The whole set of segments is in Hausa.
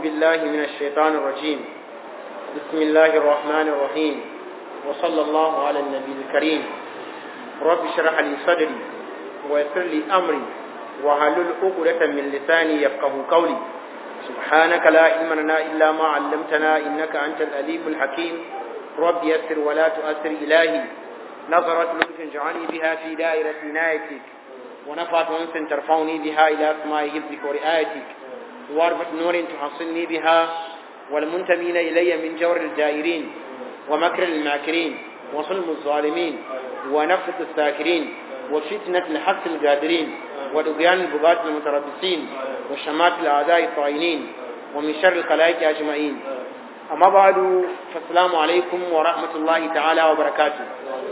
بالله من الشيطان الرجيم بسم الله الرحمن الرحيم وصلى الله على النبي الكريم رب اشرح لي صدري ويسر لي أمري وحلل عقدة من لساني يفقه قولي سبحانك لا علم لنا إلا ما علمتنا إنك أنت الأليم الحكيم رب يسر ولا تؤثر إلهي نظرت لطف اجعلني بها في دائرة عنايتك ونفعت أنس ترفعني بها إلى أسماء حفظك ورعايتك واربط نور تحصلني بها والمنتمين إلي من جور الجائرين ومكر الماكرين وظلم الظالمين ونفث الساكرين وفتنة الحق القادرين ودقيان البغاة المتربصين وشمات الأعداء الطاعنين ومن شر الخلائق أجمعين أما بعد فالسلام عليكم ورحمة الله تعالى وبركاته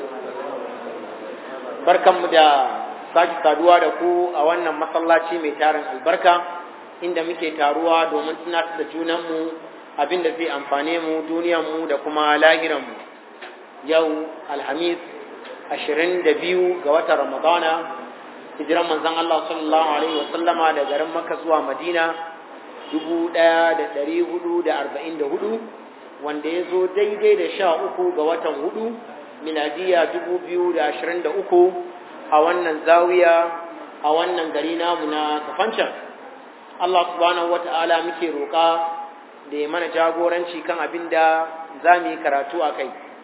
بركة مدى sake saduwa da ku a wannan masallaci mai tarin albarka inda muke taruwa domin tunatar da junanmu abin da zai amfane mu duniyarmu da kuma lahiranmu yau alhamis ashirin da biyu ga watan ramadana hijiran manzon Allah sallallahu alaihi wasallama da garin Makka zuwa Madina dubu ɗaya da ɗari hudu da arba'in da hudu wanda ya zo daidai da sha uku ga watan hudu miladiya dubu biyu da ashirin da uku a wannan zawiya a wannan gari namu na kafancan Allah subhanahu wata'ala muke roƙa da ya mana jagoranci kan abin da za mu yi karatu a kai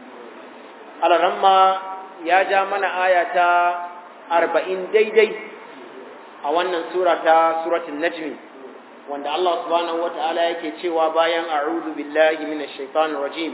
alaramma ya ja mana aya ta arba'in daidai a wannan sura ta suratun najmi wanda Allah subhanahu wata'ala yake cewa bayan a'udhu billahi minash shaitanir rajim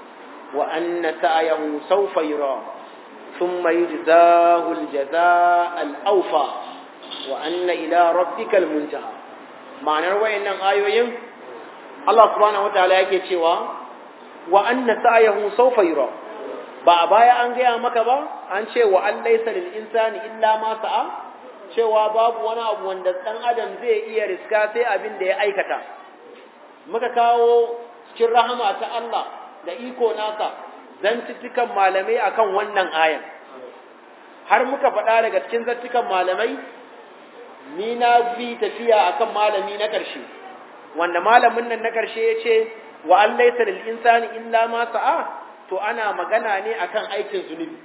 wa anna sa'yahu sawfa yura ثم يجزاه الجزاء الأوفى وأن إلى ربك المنتهى معنى وإن آيوين الله سبحانه وتعالى yake cewa wa anna sa'yahu sawfa yura ba a baya an gaya maka ba an ce wa an laysa lil insani illa ma sa'a cewa babu wani abu wanda dan adam zai iya riska sai abin da ya aikata muka kawo cikin rahama ta Allah da iko nasa zantuttukan malamai akan wannan ayan har muka faɗa daga cikin zantukan malamai ni na fi tafiya akan malami na ƙarshe wanda malamin nan na ƙarshe ya ce wa an laisa lil insani illa ma sa'a to ana magana ne akan aikin zunubi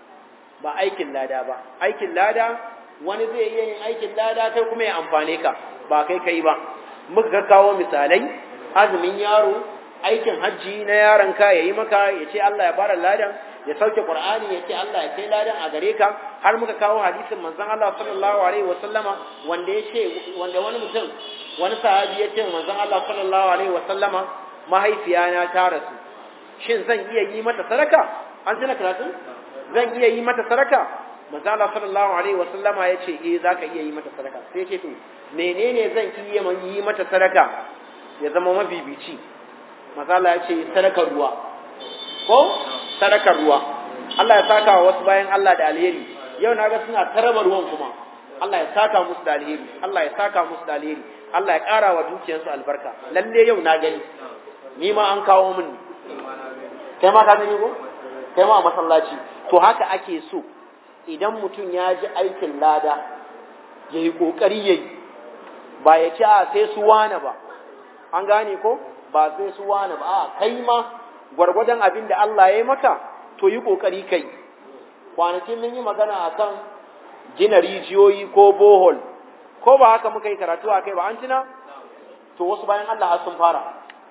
ba aikin lada ba aikin lada wani zai iya yin aikin lada kai kuma ya amfane ka ba kai kai ba muka kawo misalai azumin yaro aikin hajji na yaron ka yayi maka ya ce Allah ya bara ladan ya sauke Qur'ani ya ce Allah ya kai ladan a gare ka har muka kawo hadisin manzon Allah sallallahu alaihi wa sallama wanda ya ce wanda wani mutum wani sahabi ya ce manzon Allah sallallahu alaihi wa sallama mahaifiyana ta rasu shin zan iya yi mata sadaka an tuna karatu zan iya yi mata sadaka manzon Allah sallallahu alaihi wa sallama ya ce eh zaka iya yi mata sadaka sai ya ce to menene zan iya yi mata sadaka ya zama mabibici mazala ya ce sadakar ruwa ko sadakar ruwa Allah ya saka wa wasu bayan Allah da alheri yau na ga suna taraba ruwan kuma Allah ya saka musu da alheri Allah ya saka musu da alheri Allah ya ƙara wa dukiyarsu albarka lalle yau na gani ni ma an kawo min kai ma ka gani ko kai ma a masallaci to haka ake so idan mutum ya ji aikin lada ya yi ƙoƙari ya yi ba ya ce a sai su wane ba an gane ko ba sai su wani ba a kai ma gwargwadon abin da Allah ya yi maka to yi kokari kai kwanakin mun yi magana a kan gina rijiyoyi ko bohol ko ba haka muka yi karatu a kai ba an tuna to wasu bayan Allah sun fara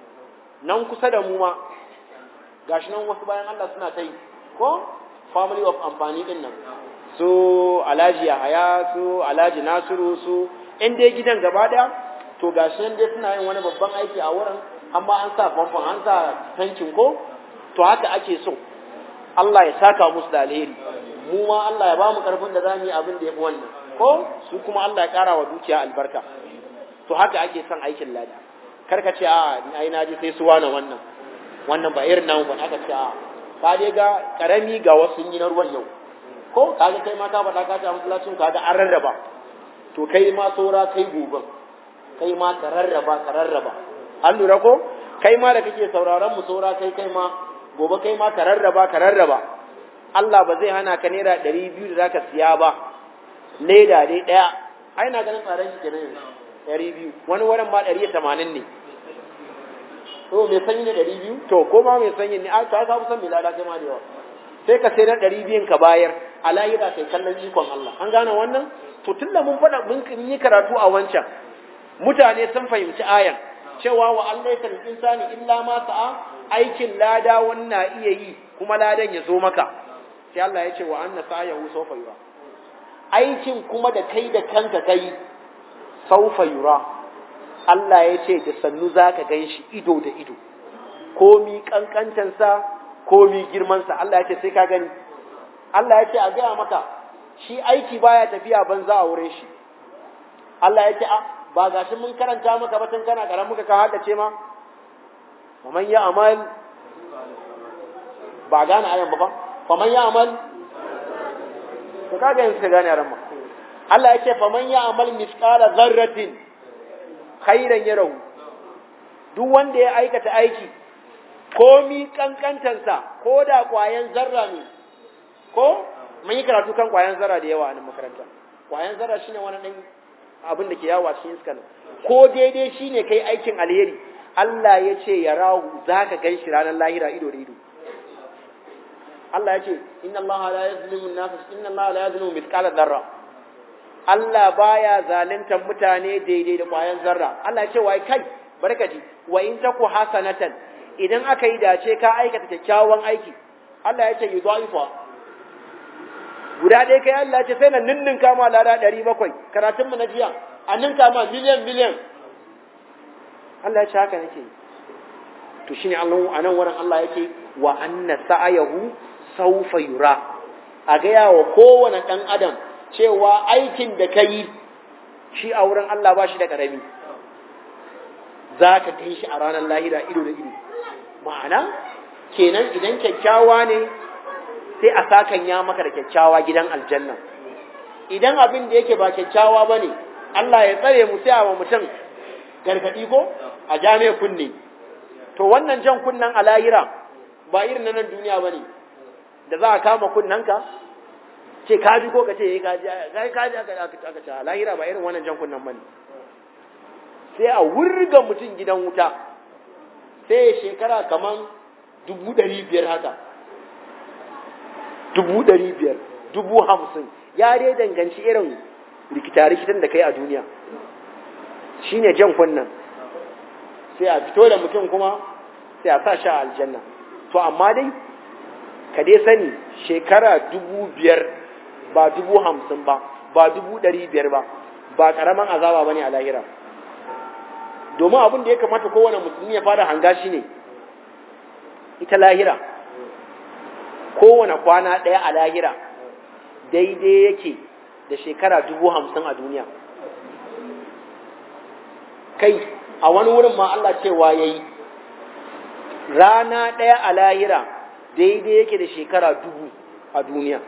nan kusa da mu ma gashi nan wasu bayan Allah suna ta yi ko family of amfani din nan su alhaji yahaya su alhaji nasiru su in dai gidan gaba daya to gashi nan dai suna yin wani babban aiki a wurin amma an sa famfon an sa tankin ko to haka ake so Allah ya saka musu da alheri mu ma Allah ya ba mu karfin da zamu yi abin da yafi wannan ko su kuma Allah ya kara wa dukiya albarka to haka ake son aikin lada kar ka ce a ai na ji sai su wani wannan wannan ba irin namu ba aka ce a ka dai ga karami ga wasu yi na ruwan yau ko kaga kai ma ka faɗa ka ta masallacin kaga an rarraba to kai ma saura kai gobe kai ma ka rarraba ka rarraba an lura ko kai ma da kake sauraron mu saura kai kai ma gobe kai ma ka rarraba ka rarraba Allah ba zai hana ka naira ɗari biyu da zaka siya ba leda dai ɗaya ai na ganin tsaron shi kenan yanzu ɗari biyu wani wurin ma ɗari tamanin ne to mai sanyi na ɗari biyu to ko ma mai sanyi ne a to ka fi san mai lada kai ma da yawa sai ka sai na ɗari biyun ka bayar a lahira kai kallon ikon Allah an gane wannan to tun da mun faɗa mun yi karatu a wancan mutane sun fahimci ayan cewa wa Allah ya insani illa ma sa'a aikin lada wannan iya yi kuma ladan ya zo maka sai Allah ya ce wa anna sa'ahu sawfa yura aikin kuma da kai da kanka kai sawfa yura Allah ya ce da sannu zaka ganshi ido da ido komi kankantansa komi girmansa Allah ya ce sai ka gani Allah ya ce a gaya maka shi aiki baya tafiya banza a wurin shi Allah ya ce a ba ga shi mun karanta maka ba tun kana karan muka ka haddace ma faman ya amal ba gane ayan ba fa faman ya amal to kaga yanzu ka gane aran ma Allah ya ce faman ya amal misqala zarratin khairan yarahu duk wanda ya aikata aiki komi kankantansa ko da kwayan zarra ne ko mun yi karatu kan kwayan zarra da yawa a nan makaranta kwayan zarra shine wani dan abin da ke yawo a cikin iska ko daidai shine kai aikin alheri Allah ya ce ya rahu zaka gan shi ranar lahira ido da ido Allah ya ce inna Allah la yazlimu an-nas inna Allah la yazlimu mithqala dharra Allah baya zaluntar mutane daidai da kwayan zarra Allah ya ce wai kai barkaji wa in taku hasanatan idan aka yi dace ka aikata kyakkyawan aiki Allah ya ce yudhaifa guda ɗaya kai Allah ce sai na ninnin kama lada ɗari bakwai karatun mu na jiya a ninka ma miliyan miliyan Allah ya ce haka nake to shine Allah a nan wurin Allah yake wa anna sa'ayahu sawfa yura a gaya wa kowane ɗan adam cewa aikin da ka yi shi a wurin Allah ba shi da ƙarami za ka kai shi a ranar lahira ido da ido ma'ana kenan idan kyakkyawa ne sai a sakan ya maka da kyakkyawa gidan aljanna idan abin da yake ba kyakkyawa ba ne Allah ya tsare mu sai a wa mutum gargaɗi ko a jami'a kunne to wannan jan kunnen a lahira ba irin na nan duniya ba ne da za a kama kunnanka ce ka ji ko ka ce ka ji ka ji aka ce a lahira ba irin wannan jan kunnen ba ne sai a wurga mutum gidan wuta sai shekara kaman dubu ɗari biyar haka dubu ɗari biyar dubu hamsin ya dai danganci irin rikita-rikitan da kai a duniya shi ne jan kunnan sai a fito da mutum kuma sai a sa shi a aljanna to amma dai ka dai sani shekara dubu biyar ba dubu hamsin ba ba dubu ɗari biyar ba ba ƙaramin azaba ba ne a lahira domin abin da ya kamata kowane musulmi ya fara hanga shi ne ita lahira kowane kwana ɗaya a lahira daidai yake da shekara dubu hamsin a duniya kai a wani wurin ma Allah cewa ya yi rana ɗaya a lahira daidai yake da shekara dubu a duniya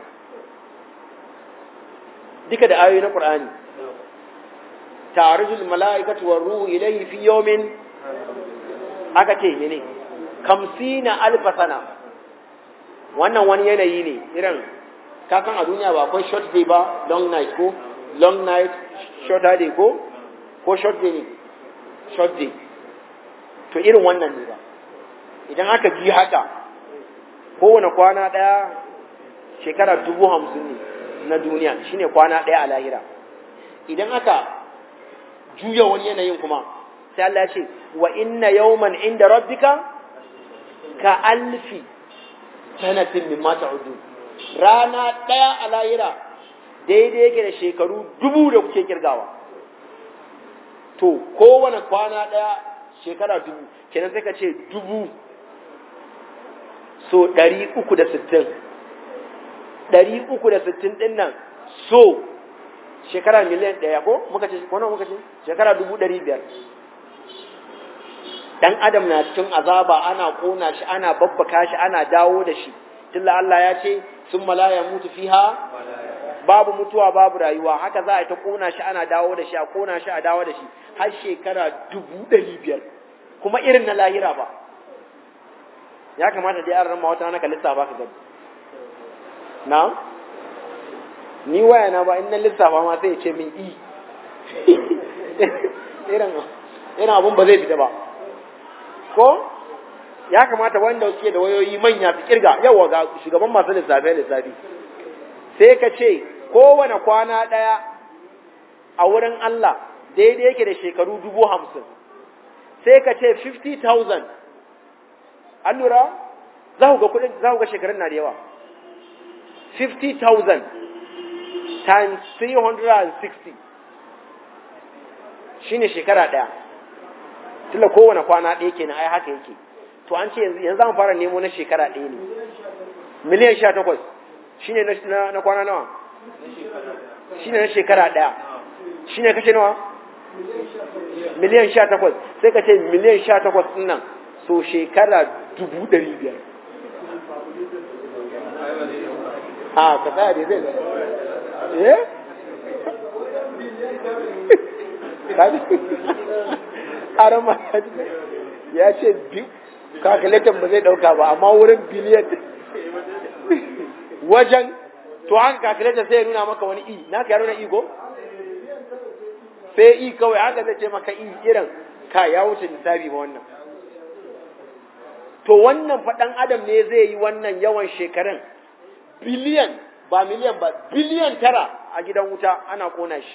duka da ayoyi na ƙur'ani ta'arujul mala'ikatu war ruhu ilayhi fi yawmin aka ce ne kamsina alfa sana wannan wani yanayi ne irin kakan a duniya ba akwai short day ba long night ko long night short day ko ko short day ne short day to irin wannan ne ba idan aka ji haka kowane kwana ɗaya shekara dubu hamsin ne na duniya shine kwana ɗaya a lahira idan aka juya wani yanayin kuma sai Allah ce wa inna yawman inda rabbika ka alfi sanatin mimma ta'udun rana ɗaya a lahira daidai yake da shekaru dubu da kuke kirgawa to kowane kwana ɗaya shekara dubu kenan sai ka ce dubu so ɗari uku da sittin ɗari uku da sittin ɗin nan so shekara miliyan ɗaya ko muka ce ko muka ce shekara dubu ɗari biyar dan adam na cikin azaba ana kona shi ana babbaka shi ana dawo da shi tilla Allah ya ce sun malaya mutu fiha babu mutuwa babu rayuwa haka za a ta kona shi ana dawo da shi a kona shi a dawo da shi har shekara dubu ɗari biyar kuma irin na lahira ba ya kamata dai an rama wata naka lissafa ka gani na ni waya na ba in na lissafa ma sai ya ce min i irin irin abun ba zai fita ba ko ya kamata wanda suke da wayoyi manya su kirga yawa ga shugaban masu lissafe lissafi sai ka ce kowane kwana ɗaya a wurin Allah daidai yake da shekaru dubu hamsin sai ka ce 50,000 an lura za ku ga kudin za ku ga shekarun na da yawa 50,000 times 360 shine shekara ɗaya tunda kowane kwana ɗaya kenan ai haka yake to an ce yanzu za mu fara nemo na shekara ɗaya ne miliyan sha takwas shine na kwana nawa shine na shekara ɗaya shine kashe nawa miliyan sha takwas sai ka ce miliyan sha takwas ɗin nan so shekara dubu ɗari biyar a ka tsaya da zai eh arama ya ce kakaletan ba zai dauka ba amma wurin biliyan wajen to haka kakaletan sai ya nuna maka wani i na ka ya nuna i ko sai i kawai haka zai ce maka i irin ka ya wuce lissafi ba wannan to wannan faɗan adam ne zai yi wannan yawan shekarun biliyan ba miliyan ba biliyan tara a gidan wuta ana kona shi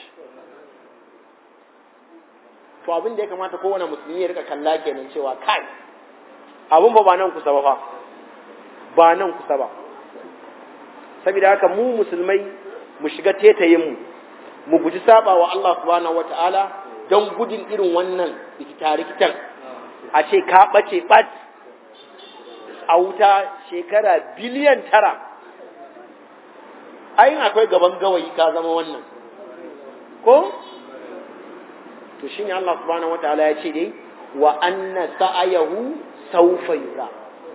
to abin da ya kamata kowane musulmi ya rika kalla kenan cewa kai abin ba ba nan kusa ba fa ba nan kusa ba saboda haka mu musulmai mu shiga tetayin mu mu guji saba wa Allah subhanahu wataala don gudun irin wannan rikita-rikitan a ce ka bace bat a wuta shekara biliyan tara ayin akwai gaban gawayi ka zama wannan ko to shine Allah subhanahu wataala ya ce dai wa anna sa'ayahu sawfa yura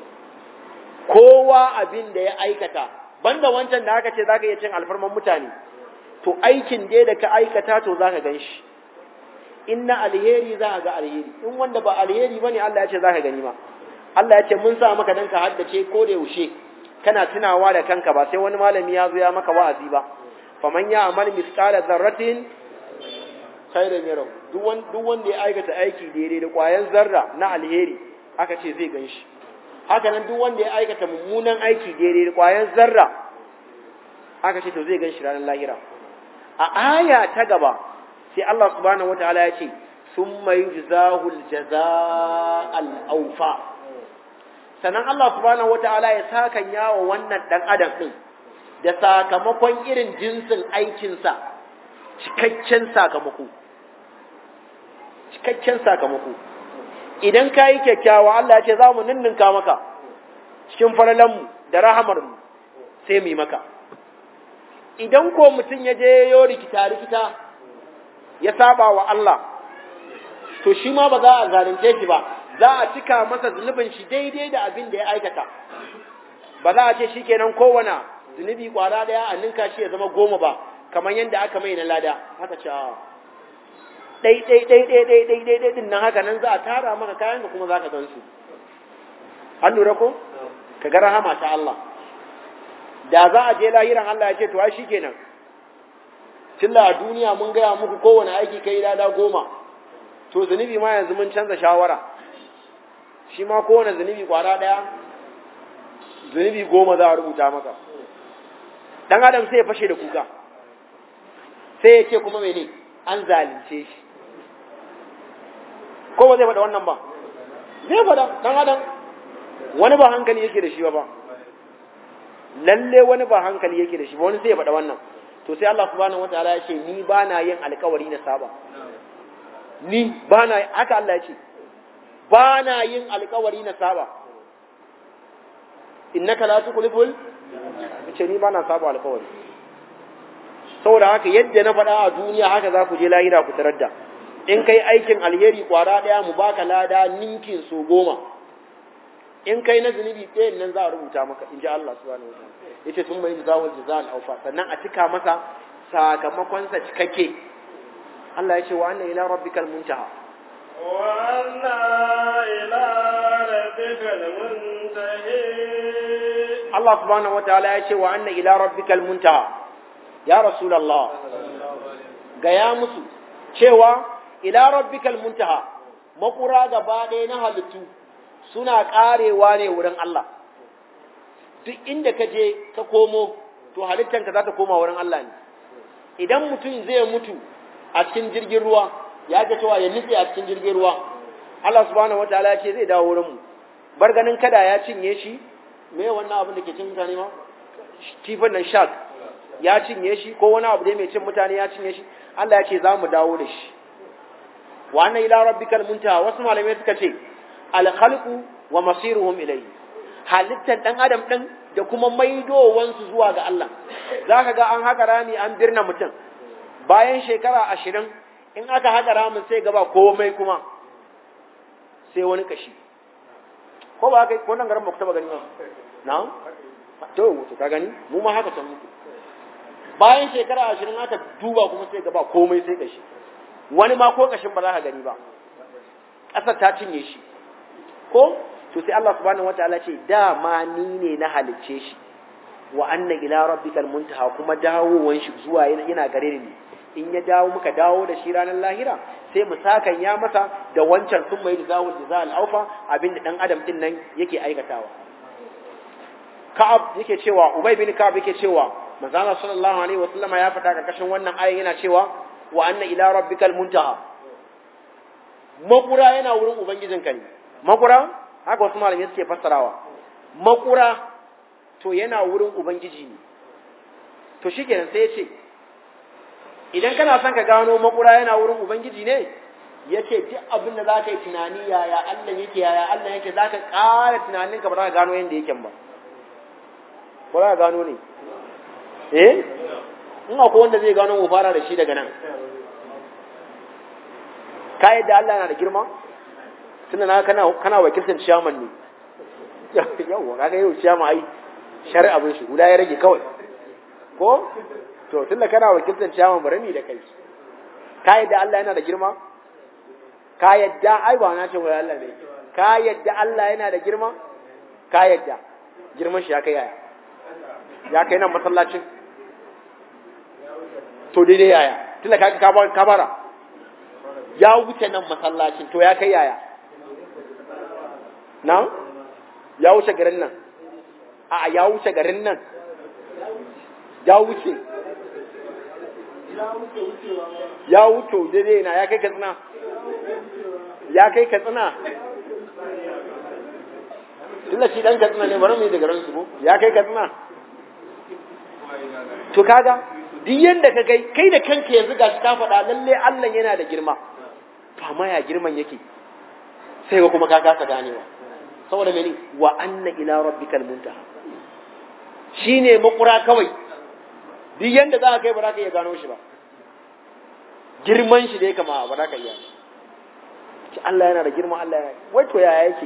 kowa abin da ya aikata banda wancan da aka ce zaka iya cin alfarman mutane to aikin dai da ka aikata to zaka ganshi inna alheri za ga alheri in wanda ba alheri bane Allah ya ce zaka gani ma Allah ya ce mun sa maka dan ka haddace ko da yaushe kana tunawa da kanka ba sai wani malami ya zo ya maka wa'azi ba faman ya amal misqala dharratin khairan yarau duk wanda ya aikata aiki daidai da ƙwayan zarra na alheri aka ce zai gan shi haka nan duk wanda ya aikata mummunan aiki daidai da ƙwayan zarra aka ce to zai gan shi ranar lahira a aya ta gaba sai Allah subhanahu wataala ya ce summa yujzahu aljazaa awfa sannan Allah subhanahu wataala ya saka yawo wannan dan adam din da sakamakon irin jinsin aikinsa cikakken sakamako cikakken sakamako idan ka yi kyakkyawa Allah ya ce za mu ninninka maka cikin falalanmu da rahamarmu sai mu yi maka idan ko mutum ya je yo rikita-rikita ya saba wa Allah to shi ma ba za a zalunce shi ba za a cika masa zunubin shi daidai da abin da ya aikata ba za a ce shi kenan kowane zunubi kwara daya a ninka shi ya zama goma ba kamar yadda aka mai na lada haka ce ɗai ɗai ɗai ɗai ɗai ɗai ɗai ɗai ɗin nan haka nan za a tara maka kayan da kuma za ka gan su an lura ko ka ga rahama ta Allah da za a je lahiran Allah ya ce to ai shikenan tunda a duniya mun gaya muku kowane aiki kai lada goma to zunubi ma yanzu mun canza shawara shi ma kowane zunubi kwara ɗaya zunubi goma za a rubuta maka dan adam sai ya fashe da kuka sai ya ce kuma mene an zalunce shi ko ba zai faɗa wannan ba zai faɗa dan adam wani ba hankali yake da shi ba ba lalle wani ba hankali yake da shi ba wani sai ya faɗa wannan to sai Allah subhanahu wataala ya ce ni ba na yin alkawari na saba ni ba na haka Allah ya ce ba na yin alkawari na saba innaka la tukhliful ce ni ba na saba alkawari saboda haka yadda na faɗa a duniya haka za ku je lahira ku tarar da in kai aikin alheri kwara ɗaya mu baka lada ninkin so goma in kai na zunubi ɗayan nan za a rubuta maka in ji Allah subhanahu wa ta'ala yace sun mai zawal jazal awfa sannan a cika masa sakamakon sa cikakke Allah ya ce wa anna ila rabbikal muntaha wa anna ila rabbikal muntahi Allah subhanahu wa ta'ala ya ce wa anna ila rabbikal muntaha ya rasulullah gaya musu cewa ila rabbikal muntaha makura gaba ɗaya na halittu suna karewa ne wurin Allah duk inda ka je ka komo to halittanka za ta koma wurin Allah ne idan mutum zai mutu a cikin jirgin ruwa ya ga cewa ya nutse a cikin jirgin ruwa Allah subhanahu wataala ya ce zai dawo wurin mu bar ganin kada ya cinye shi me wannan abin da ke cin mutane ma kifin nan shark ya cinye shi ko wani abu dai mai cin mutane ya cinye shi Allah ya ce za mu dawo da shi wa anna ila rabbikal muntaha wasu malamai suka ce al khalqu wa masiruhum ilayhi halittar dan adam din da kuma maidowansu zuwa ga Allah zaka ga an haka rami an birna mutum bayan shekara ashirin in aka haka ramin sai gaba komai kuma sai wani kashi ko ba kai ko nan garin ba ku taba gani ba na'am to to ka gani mu ma haka san muku bayan shekara ashirin aka duba kuma sai gaba komai sai kashi wani ma ko kashin ba za ka gani ba ƙasar ta cinye shi ko to sai Allah subhanahu wataala ce dama ni ne na halicce shi wa anna ila rabbikal muntaha kuma dawowan shi zuwa yana gare ni in ya dawo muka dawo da shi ranar lahira sai mu sakan ya masa da wancan sun mai zawul jazal aufa abinda dan adam din nan yake aikatawa Ka'ab yake cewa Ubay bin Ka'ab yake cewa manzo Allah sallallahu alaihi wasallama ya fada karkashin wannan ayin yana cewa wa anna ila rabbikal muntaha makura yana wurin ubangijinka ne makura haka wasu malamai suke fassarawa makura to yana wurin ubangiji ne to shikenan sai ya ce idan kana son ka gano makura yana wurin ubangiji ne ya ce duk abin da za ka yi tunani yaya Allah yake yaya Allah yake za ka ƙara tunaninka ba za ka gano yadda yake ba ba za ka gano ne eh in akwai wanda zai gano mu fara da shi daga nan ka yadda Allah yana da girma tunda na kana kana wakiltar ciyaman ne yawa kaga yau ciyama ai shari'a bin shi guda ya rage kawai ko to tunda kana wakiltar ciyaman bari ni da kai ka yadda Allah yana da girma ka yadda ai ba na ce wai Allah ne ka yadda Allah yana da girma ka yadda girman shi ya kai yaya ya kai nan masallacin to daidai yaya tunda ka ka bara ya wuce nan masallacin to ya kai yaya na ya wuce garin nan a ya wuce garin nan ya wuce ya wuce daidai na ya kai katsina ya kai katsina tunda shi dan katsina ne bari mu yi da garin su ya kai katsina to kaga duk yanda ka kai kai da kanka yanzu gashi ka faɗa lalle Allah yana da girma to amma ya girman yake sai ga kuma ka kasa ganewa saboda mene wa anna ila rabbikal muntaha shine makura kawai duk yanda za ka kai ba za ka iya gano shi ba girman shi da ya kama ba za ka iya ci Allah yana da girma Allah yana wai to yaya yake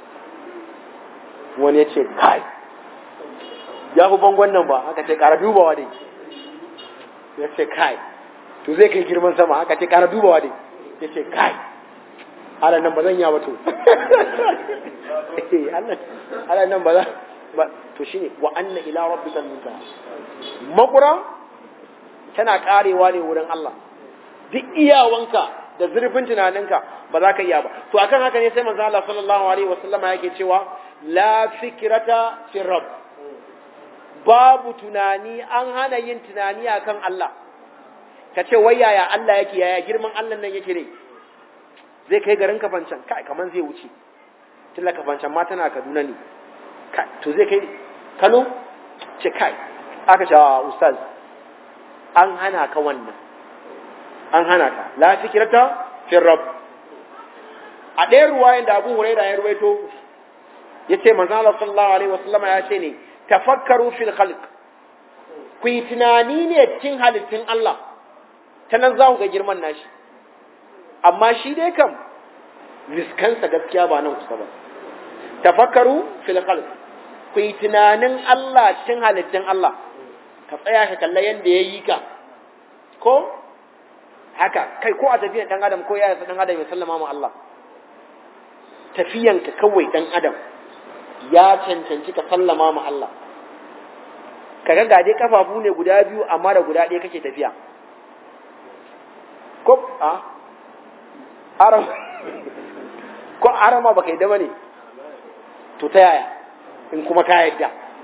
wani ya ce kai ya fi bangon nan ba aka ce ƙara dubawa dai ya ce kai to zai kai girman sama aka ce ƙara dubawa dai ya ce kai ala nan ba zan ya wato ala nan ba za ba to shine wa anna ila rabbikal muntaha makura tana karewa ne wurin Allah duk iyawanka da zurfin tunaninka ba za ka iya ba to akan haka ne sai manzo Allah sallallahu alaihi wasallama yake cewa la fikrata fi rabb babu tunani an hana yin tunani akan Allah ka ce wai yaya Allah yake yaya girman Allah nan yake ne zai kai garin kafancan kai kaman zai wuce tilla kafancan ma tana Kaduna ne kai to zai kai Kano ce kai aka ce ustaz an hana ka wannan an hana ka la fikrata fi rabb a ɗayan ruwayan da Abu Hurairah ya ruwaito yace manzo Allah sallallahu alaihi wasallama ya ce ne tafakkaru fil khalq ku yi tunani ne cikin halittun Allah ta nan za ku ga girman nashi amma shi dai kam riskansa gaskiya ba nan kusa ba tafakkaru fil khalq ku yi tunanin Allah cikin halittun Allah ka tsaya ka kalla yanda ya yi ka ko haka kai ko a tafiyan dan adam ko ya dan adam ya sallama mu Allah tafiyanka kawai dan adam ya cancanci ka sallama ma Allah ka ga dai kafafu ne guda biyu amma da guda ɗaya kake tafiya ko a aram ko arama baka yi da bane to ta yaya in kuma ka yadda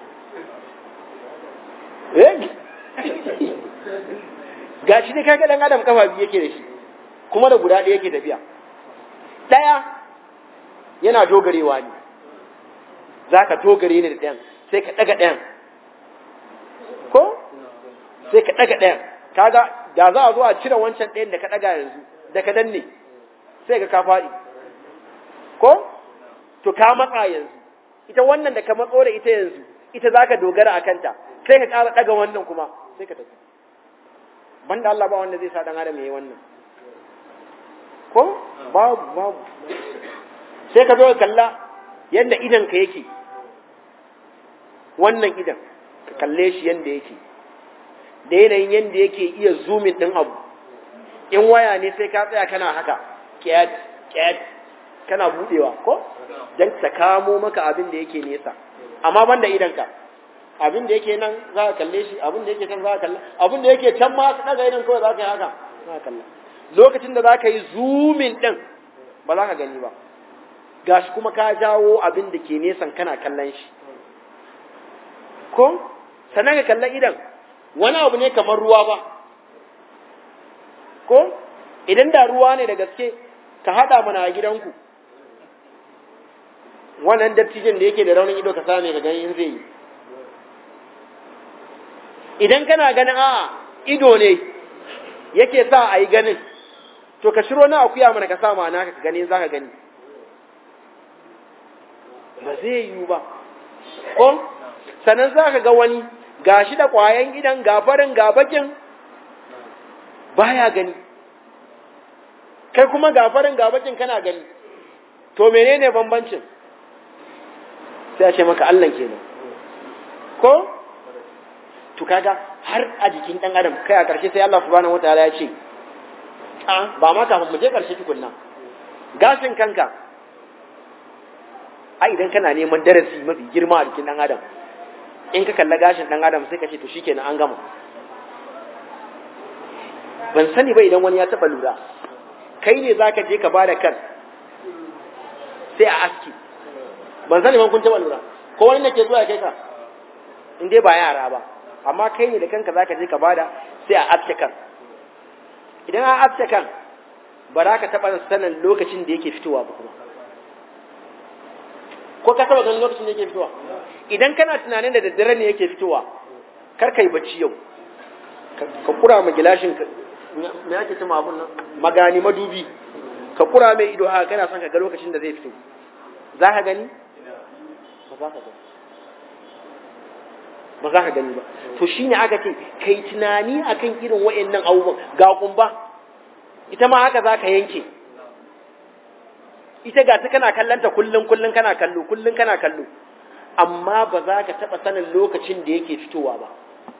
ga shi ne kaga dan adam kafa biyu yake da shi kuma da guda ɗaya yake tafiya ɗaya yana dogarewa ne za ka dogare ne da ɗayan sai ka ɗaga ɗayan ko sai ka ɗaga ɗayan kaga da za a zo a cire wancan ɗayan da ka ɗaga yanzu da ka danne sai ka ka faɗi ko to ka matsa yanzu ita wannan da ka matso da ita yanzu ita za ka dogara a kanta sai ka ƙara ɗaga wannan kuma sai ka tafi banda Allah ba wanda zai sa ɗan adam ya yi wannan ko babu babu sai ka zo ka kalla yadda idan ka yake wannan idan ka kalle shi yadda yake da yanayin yadda yake iya zumin ɗin abu in waya ne sai ka tsaya kana haka kyat kyat kana budewa ko don ta kamo maka abin da yake nesa amma ban da idanka abin da yake nan za ka kalle shi abin da yake can za ka kalla abin da yake can ma ka daga idan kawai za ka yi haka za ka kalla lokacin da za ka yi zumin ɗin ba za ka gani ba gashi kuma ka jawo abin da ke nesan kana kallon shi ko sannan ka kalla idan wani abu ne kamar ruwa ba ko idan da ruwa ne da gaske ka haɗa mana a gidanku wannan dattijin da yake da raunin ido ka same ka ganin zai yi idan kana ganin a ido ne yake sa a yi ganin to ka shiro na akuya mana ka sa ma'ana ka gani za ka gani ba zai yiwu ba ko sannan za ka ga wani gashi da ƙwayan gidan gafarin gabakin baya gani kai kuma gafarin gabakin kana gani to menene bambancin sai a ce maka Allah kenan ko to kaga har a jikin dan adam kai a ƙarshe sai Allah subhanahu wataala ya ce a ba ma kafin mu je ƙarshe tukunna gashin kanka ai idan kana neman darasi mafi girma a jikin dan adam in ka kalla gashin dan adam sai ka ce to shikenan an gama ban sani ba idan wani ya taba lura kai ne zaka je ka bada kan sai a aski ban sani ban kun taba lura ko wani ne ke zuwa ya kai ka in dai ba yara ba amma kai ne da kanka zaka je ka bada sai a aske kan idan an aske kan ba za ka taba sanin lokacin da yake fitowa ba kuma ko ka taba ganin lokacin da yake fitowa idan kana tunanin da daddare ne yake fitowa kar kai bacci yau ka kura ma gilashin ka me ake cewa abun nan magani madubi ka kura mai ido haka kana son ka ga lokacin da zai fito za ka gani ba za ka gani ba za ka gani ba to shine aka ce kai tunani akan irin wayannan abubuwan ga kumba ita ma haka za ka yanke ita ga ta kana kallanta kullum kullum kana kallo kullum kana kallo amma ba za ka taɓa sanin lokacin da yake fitowa ba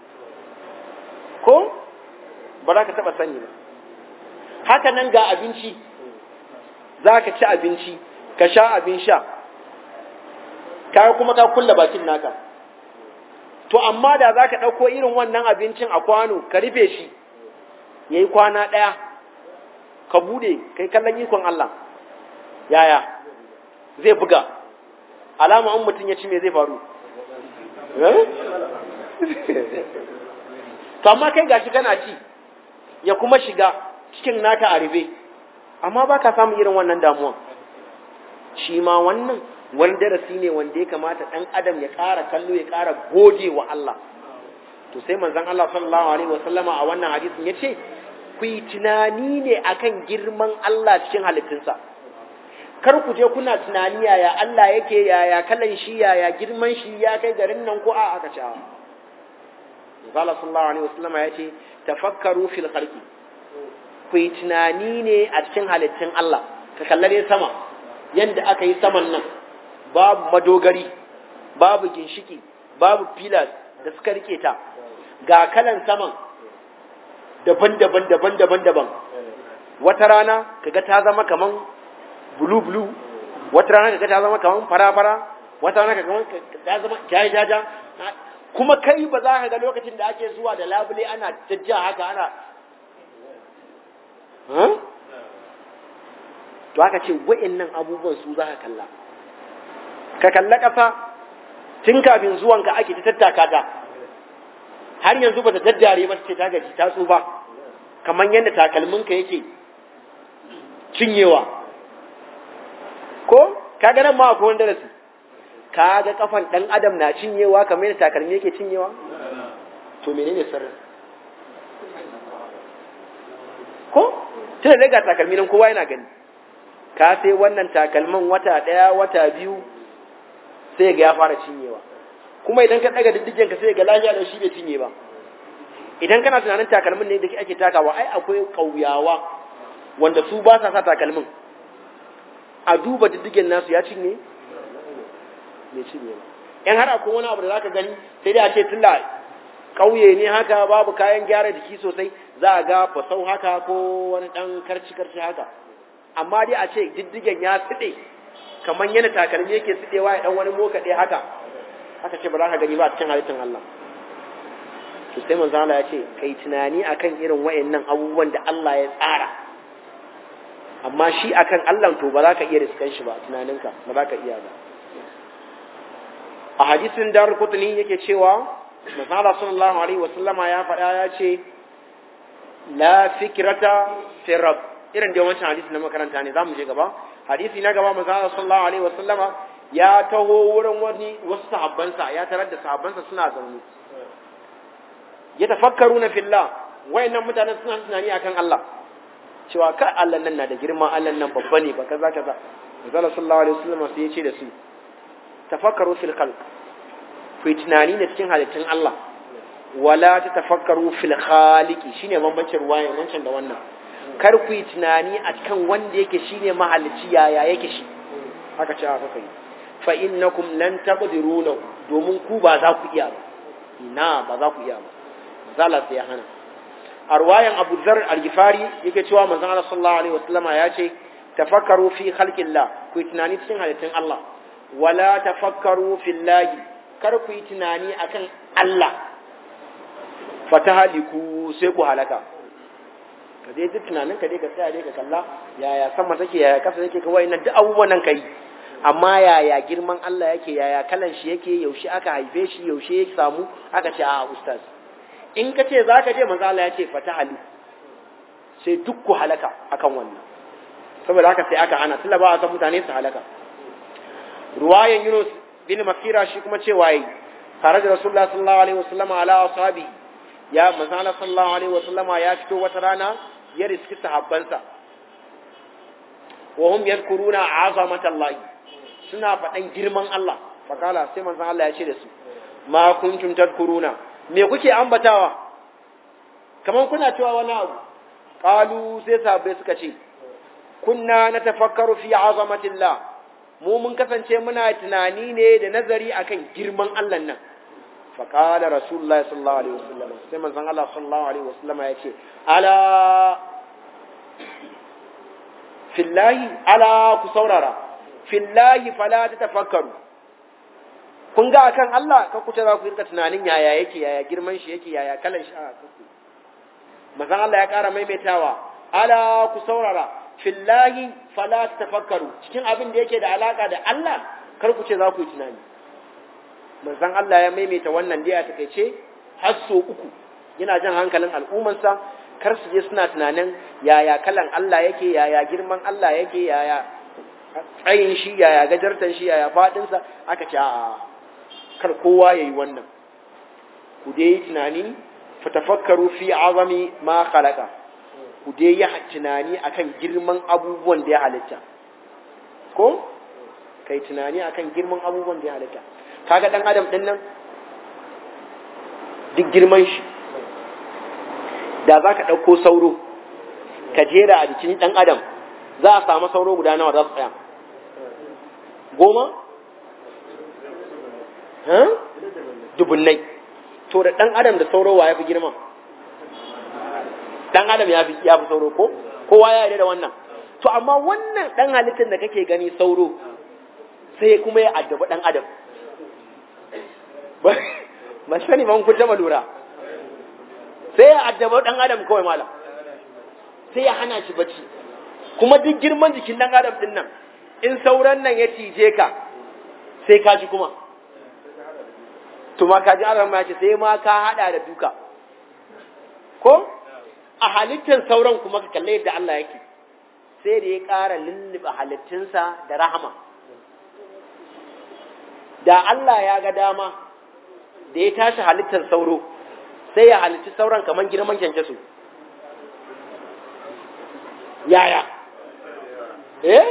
ko ba za ka taɓa sani ba haka nan ga abinci za ka ci abinci ka sha abin sha ka kuma ka kulla bakin naka to amma da za ka ɗauko irin wannan abincin a kwano ka rufe shi ya yi kwana ɗaya ka bude kai kallon ikon Allah yaya zai buga alama an mutum ya ci me zai faru to amma kai gashi kana ci ya kuma shiga cikin naka a rufe amma ba ka samun irin wannan damuwan shi ma wannan wani darasi ne wanda ya kamata ɗan adam ya ƙara kallo ya ƙara gode wa Allah to sai manzon Allah sallallahu alaihi wasallama a wannan hadisin ya ce ku yi tunani ne akan girman Allah cikin halittunsa kar ku je kuna tunani yaya Allah yake yaya kalan shi yaya girman shi ya kai garin nan ko a aka ce Zala sallallahu alaihi wasallam ya ce tafakkaru fil khalqi ku yi tunani ne a cikin halittun Allah ka kallare sama yanda aka yi saman nan babu madogari babu ginshiki babu pillars da suka rike ta ga kalan saman daban-daban daban-daban daban wata rana kaga ta zama kaman blue blue wata rana kaga ta zama kaman fara-fara wata rana kaga ta zama jaja kuma kai ba za ka ga lokacin da ake zuwa da labule ana jajja haka ana to aka ce wa'annan abubuwan su za ka kalla ka kalla ƙasa tun kafin zuwanka ake ta tattaka ta har yanzu ba ta daddare ba ce ta gaji ta tsufa kamar yadda takalminka yake cinyewa ko ka ga nan ma akwai wani darasi ka ga kafan ɗan adam na cinyewa kamar yadda takalmi yake cinyewa to menene sirrin ko tun da ga takalmi nan kowa yana gani ka sai wannan takalman wata ɗaya wata biyu sai ga ya fara cinyewa kuma idan ka daga diddigen ka sai ga lafiya da shi bai cinye ba idan kana tunanin takalmin ne da ake takawa ai akwai kauyawa wanda su ba sa sa takalmin a duba diddigen nasu ya cinye bai cinye ba in har akwai wani abu da zaka gani sai dai a ce tunda kauye ne haka babu kayan gyara jiki sosai za a ga fasau haka ko wani dan karci karci haka amma dai a ce diddigen ya tside kamar yana takalmi yake tsidewa ya dan wani moka ɗaya haka haka ce ba za ka gani ba a cikin halittar Allah to sai manzo Allah ya ce kai tunani akan irin wayannan abubuwan da Allah ya tsara amma shi akan Allah to ba za ka iya riskan shi ba tunaninka ba za ka iya ba a hadisin dar kutni yake cewa manzo Allah sallallahu alaihi wasallama ya faɗa ya ce la fikrata fi rabb irin da wancan hadisi na makaranta ne zamu je gaba hadisi na gaba manzo Allah sallallahu alaihi wasallama ya taho wurin wani wasu sahabbansa ya tarar da sahabbansa suna zaune ya tafakkaru na fillah wayannan mutanen suna tunani akan Allah cewa ka Allah nan na da girma Allah nan babba ne ba kaza kaza manzo sallallahu alaihi wasallam sai ya ce da su tafakkaru fil khalq ku tunani da cikin halittun Allah wala ta tafakkaru fil khaliqi shine bambancin ruwayan wancan da wannan kar ku yi tunani a kan wanda yake shine mahalicci yaya yake shi haka ce haka kai fa innakum lan taqdiru lahu domin ku ba za ku iya ba ina ba za ku iya ba zala sai ya hana a ruwayan Abu Dharr al-Ghifari yake cewa manzon Allah sallallahu alaihi wasallama ya ce tafakkaru fi khalqillah ku yi tunani cikin halittun Allah wala tafakkaru fillahi kar ku yi tunani akan Allah fatahaliku sai ku halaka ka dai duk tunanin ka dai ka tsaya dai ka kalla yaya sama take yaya kasa take ka wayannan duk abubuwan nan kai amma yaya girman Allah yake yaya kalan shi yake yaushe aka haife shi yaushe ya samu aka ce a ustaz in ka ce zaka je manzo Allah ya ce fatahalu sai duk ku halaka akan wannan saboda haka sai aka hana tunda ba a san mutane su halaka ruwayan Yunus bin Makira shi kuma cewa yi tare da Rasulullah sallallahu alaihi wasallam ala ashabi ya manzo Allah sallallahu alaihi wasallama ya fito wata rana ya riski sahabbansa wa hum yadhkuruna azamatallahi suna faɗan girman Allah fakala sai manzo Allah ya ce da su ma kuntum tadhkuruna me kuke ambatawa kaman kuna cewa wani abu qalu sai sahabbai suka ce kunna natafakkaru fi azamatillah mu mun kasance muna tunani ne da nazari akan girman Allah nan faƙala rasulullah sallallahu alaihi wasallam sai manzon Allah sallallahu alaihi wasallam ya ce ala fillahi ala ku saurara fillahi fala tatafakkaru kun ga akan Allah ka kuce za ku rika tunanin yaya yake yaya girman shi yake yaya kalan shi a kuku manzon Allah ya ƙara maimaitawa ala ku saurara fillahi fala tatafakkaru cikin abin da yake da alaka da Allah kar ku ce za ku yi tunani manzon Allah ya maimaita wannan dai a takeice har so uku yana jan hankalin al'ummarsa kar su je suna tunanin yaya kalan Allah yake yaya girman Allah yake yaya tsayin shi yaya gajartan shi yaya fadinsa aka ce a kar kowa yayi wannan ku dai yi tunani fatafakkaru fi azami ma khalaqa ku dai yi tunani akan girman abubuwan da ya halitta ko kai tunani akan girman abubuwan da ya halitta kaga dan adam din nan duk girman shi da za ka ɗauko sauro ka jera a jikin ɗan adam za a samu sauro guda nawa za su tsaya goma? dubunnai to da ɗan adam da sauro wa ya fi girma ɗan adam ya fi sauro ko kowa ya yarda da wannan to amma wannan ɗan halittar da kake gani sauro sai kuma ya addaba ɗan adam ba sani ban kun taba lura sai ya addaba dan adam kawai malam sai ya hana shi bacci kuma duk girman jikin dan adam din nan in sauran nan ya cije ka sai ka ji kuma to ma ka ji an ya ce sai ma ka hada da duka ko a halittar sauran kuma ka kalle yadda Allah yake sai da ya ƙara lulluɓe halittunsa da rahama da Allah ya ga dama da ya tashi halittar sauro sai ya halitti sauran kamar girman kyankyaso yaya eh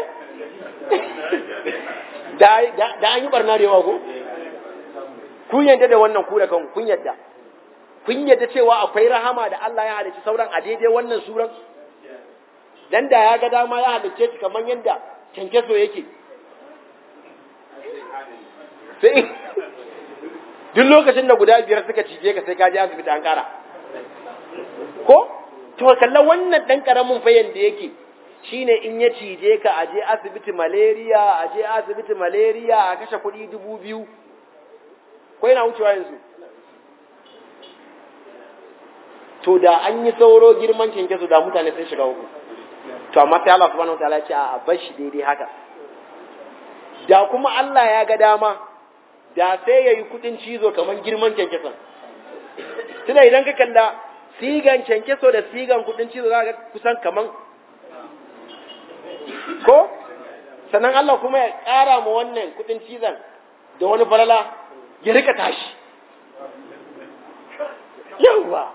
da an yi barna da yawa ko kun yadda da wannan ku da kanku kun yadda kun yadda cewa akwai rahama da Allah ya halicci sauran a daidai wannan suran dan da ya ga dama ya halicce shi kamar yadda kyankyaso yake sai duk lokacin da guda biyar suka cije ka sai ka je asibiti an kara ko to kalla wannan dan karamin fayan da yake shine in ya cije ka a je asibiti malaria a je asibiti malaria a kashe kuɗi dubu biyu ko yana wucewa yanzu to da an yi sauro girman kyankyaso da mutane sun shiga uku to amma sai Allah subhanahu wataala ya ce a bar shi daidai haka da kuma Allah ya ga dama da sai ya yi kudin cizo kamar girman kyankyason tuna idan ka kalla sigan kyankyaso da sigan kudin cizo za ka kusan kaman ko sannan Allah kuma ya ƙara ma wannan kudin cizon da wani falala ya rika tashi yawwa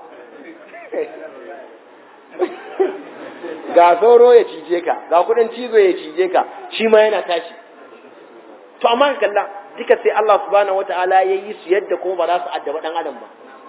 ga sauro ya cije ka ga kudin cizo ya cije ka shi ma yana tashi to amma ka kalla duka sai Allah subhanahu wata'ala ya yi su yadda kuma ba za su addaba dan adam ba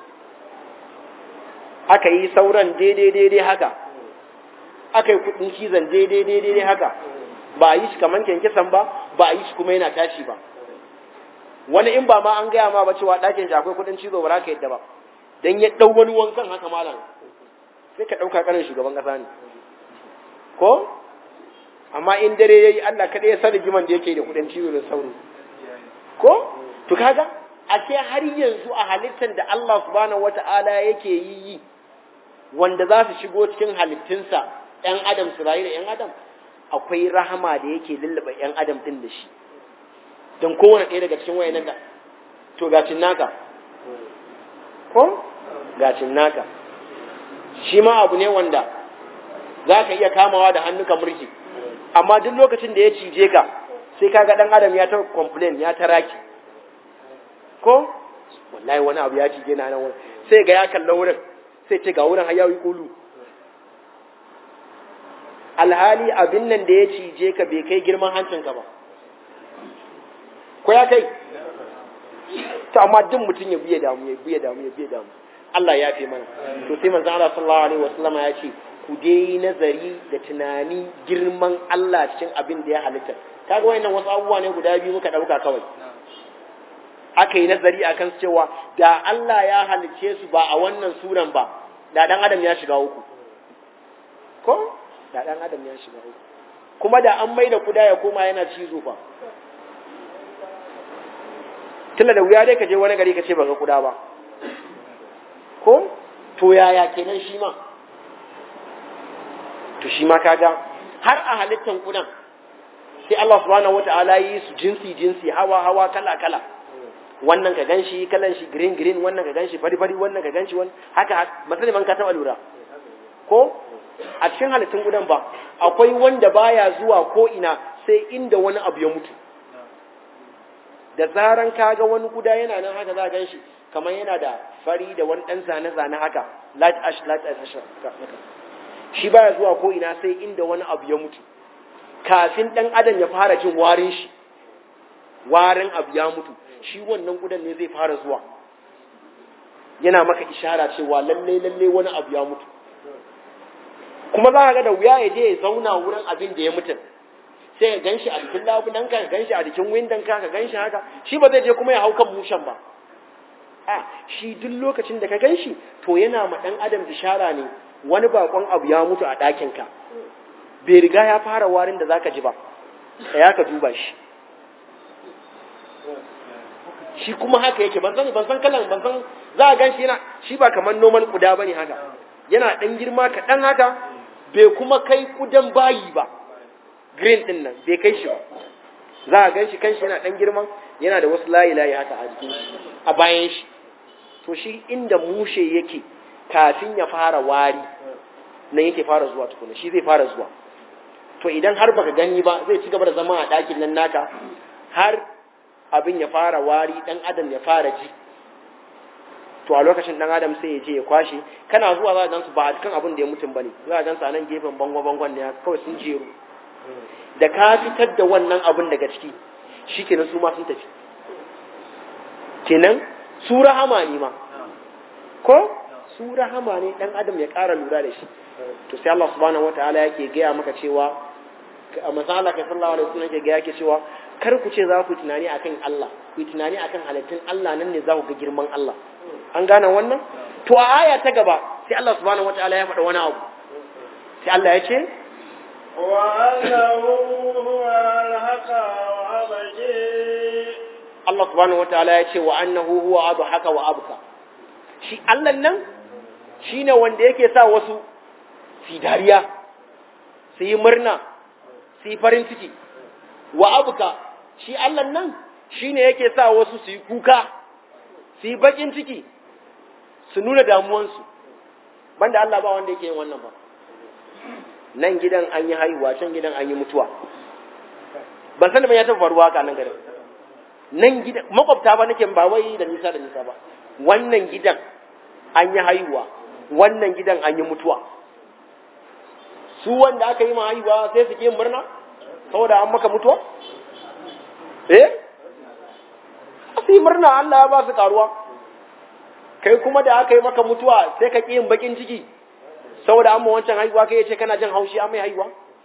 aka yi sauran daidai daidai haka aka yi kudin cizon daidai daidai haka ba a yi shi kamar kyankyasan ba ba a yi shi kuma yana tashi ba wani in ba ma an gaya ma ba cewa ɗakin shi akwai kudin cizo ba za ka yadda ba dan ya ɗau wani wankan haka malam sai ka ɗauka ƙarin shugaban ƙasa ne ko amma in dare yayi Allah kada ya sani giman da yake da kudin cizo da sauro ko to kaga a ce har yanzu a halittar da Allah subhanahu wata'ala yake yi yi wanda za su shigo cikin halittunsa ‘yan adam su rayu da ‘yan adam akwai rahama da yake lullaba ‘yan adam ɗin da shi don kowane ɗaya daga cikin wayanan da to gacin naka ko gacin naka shi ma abu ne wanda za ka iya kamawa da hannuka mulki amma duk lokacin da ya cije ka sai kaga dan adam ya ta complain ya ta raki ko wallahi wani abu ya cije na nan wurin sai ga ya kalla wurin sai ce ga wurin hayawi kulu alhali abin nan da ya cije ka bai kai girman hancinka ba ko ya kai to amma duk mutum ya biye damu ya biye damu ya biye damu Allah ya fi mana to sai manzon Allah sallallahu alaihi wasallama ya ce ku dai nazari da tunani girman Allah cikin abin da ya halitta kaga wayannan wasu abubuwa ne guda biyu muka dauka kawai aka yi nazari akan cewa da Allah ya halice su ba a wannan suran ba da dan adam ya shiga uku ko da dan adam ya shiga uku kuma da an maida kuda ya koma yana cizo fa tunda da wuya dai ka je wani gari ka ce ba ga kuda ba ko to yaya kenan shi ma to shi ma kaga har a halittan kudan sai Allah subhanahu wata'ala yi su jinsi jinsi hawa hawa kala kala wannan ka ganshi kalan shi green green wannan ka ganshi fari fari wannan ka ganshi wani haka misali man ka taba lura ko a cikin halittun kudan ba akwai wanda baya zuwa ko ina sai inda wani abu ya mutu da zaran kaga wani kuda yana nan haka za ka ganshi kamar yana da fari da wani dan zane zane haka light ash light ash shi baya zuwa ko ina sai inda wani abu ya mutu kafin dan adam ya fara jin warin shi warin abu ya mutu shi wannan gudan ne zai fara zuwa yana maka ishara cewa lalle lalle wani abu ya mutu kuma za ka ga da wuya ya je ya zauna wurin abin da ya mutu sai ka ganshi a jikin labulan ka ganshi a jikin windon ka ka ganshi haka shi ba zai je kuma ya hau kan mushen ba a shi duk lokacin da ka ganshi to yana ma dan adam ishara ne wani bakon abu ya mutu a ɗakin ka bai riga ya fara warin da zaka ji ba ya ka duba shi shi kuma haka yake ban san ban san kalan ban san za a ganshi yana shi ba kamar normal kuda bane haka yana dan girma kaɗan haka bai kuma kai kudan bayi ba green din nan bai kai shi ba za a ganshi kanshi yana dan girman yana da wasu layi layi haka a jikin shi a bayan shi to shi inda mushe yake kafin ya fara wari nan yake fara zuwa tukuna shi zai fara zuwa to idan har baka gani ba zai ci gaba da zama a ɗakin nan naka har abin ya fara wari dan adam ya fara ji to a lokacin dan adam sai ya je ya kwashe kana zuwa za ka gansu ba kan abin da ya mutum bane za ka gansu a nan gefen bango bangon ne kawai sun jeru da ka fitar da wannan abin daga ciki shikenan su ma sun tafi kenan su rahama ne ma ko su rahama ne dan adam ya ƙara lura da shi to sai Allah subhanahu wataala yake gaya maka cewa a masala kai sallallahu alaihi wasallam yake gaya yake cewa kar ku ce za ku tunani akan Allah ku tunani akan halittun Allah nan ne za ku ga girman Allah an gane wannan to a aya ta gaba sai Allah subhanahu wataala ya faɗa wani abu sai Allah ya ce وأنه هو الحق وأبكي Allah subhanahu wataala ya ce wa annahu huwa adhaka wa abka shi Allah nan shine wanda yake sa wasu su dariya su yi murna su yi farin ciki wa abka shi Allah nan shine yake sa wasu su yi kuka su yi bakin ciki su nuna damuwansu banda Allah ba wanda yake yin wannan ba nan gidan an yi haihuwa can gidan an yi mutuwa ban san da ban ya taɓa faruwa haka nan garin nan gidan makwabta ba nake ba wai da nisa da nisa ba wannan gidan an yi haihuwa wannan gidan an yi mutuwa su wanda aka yi ma haihuwa sai su ke yin murna saboda an maka mutuwa eh su yi murna Allah ya ba su karuwa kai kuma da aka yi maka mutuwa sai ka ƙi yin bakin ciki saboda an ma wancan haihuwa kai ya ce kana jin haushi an mai haihuwa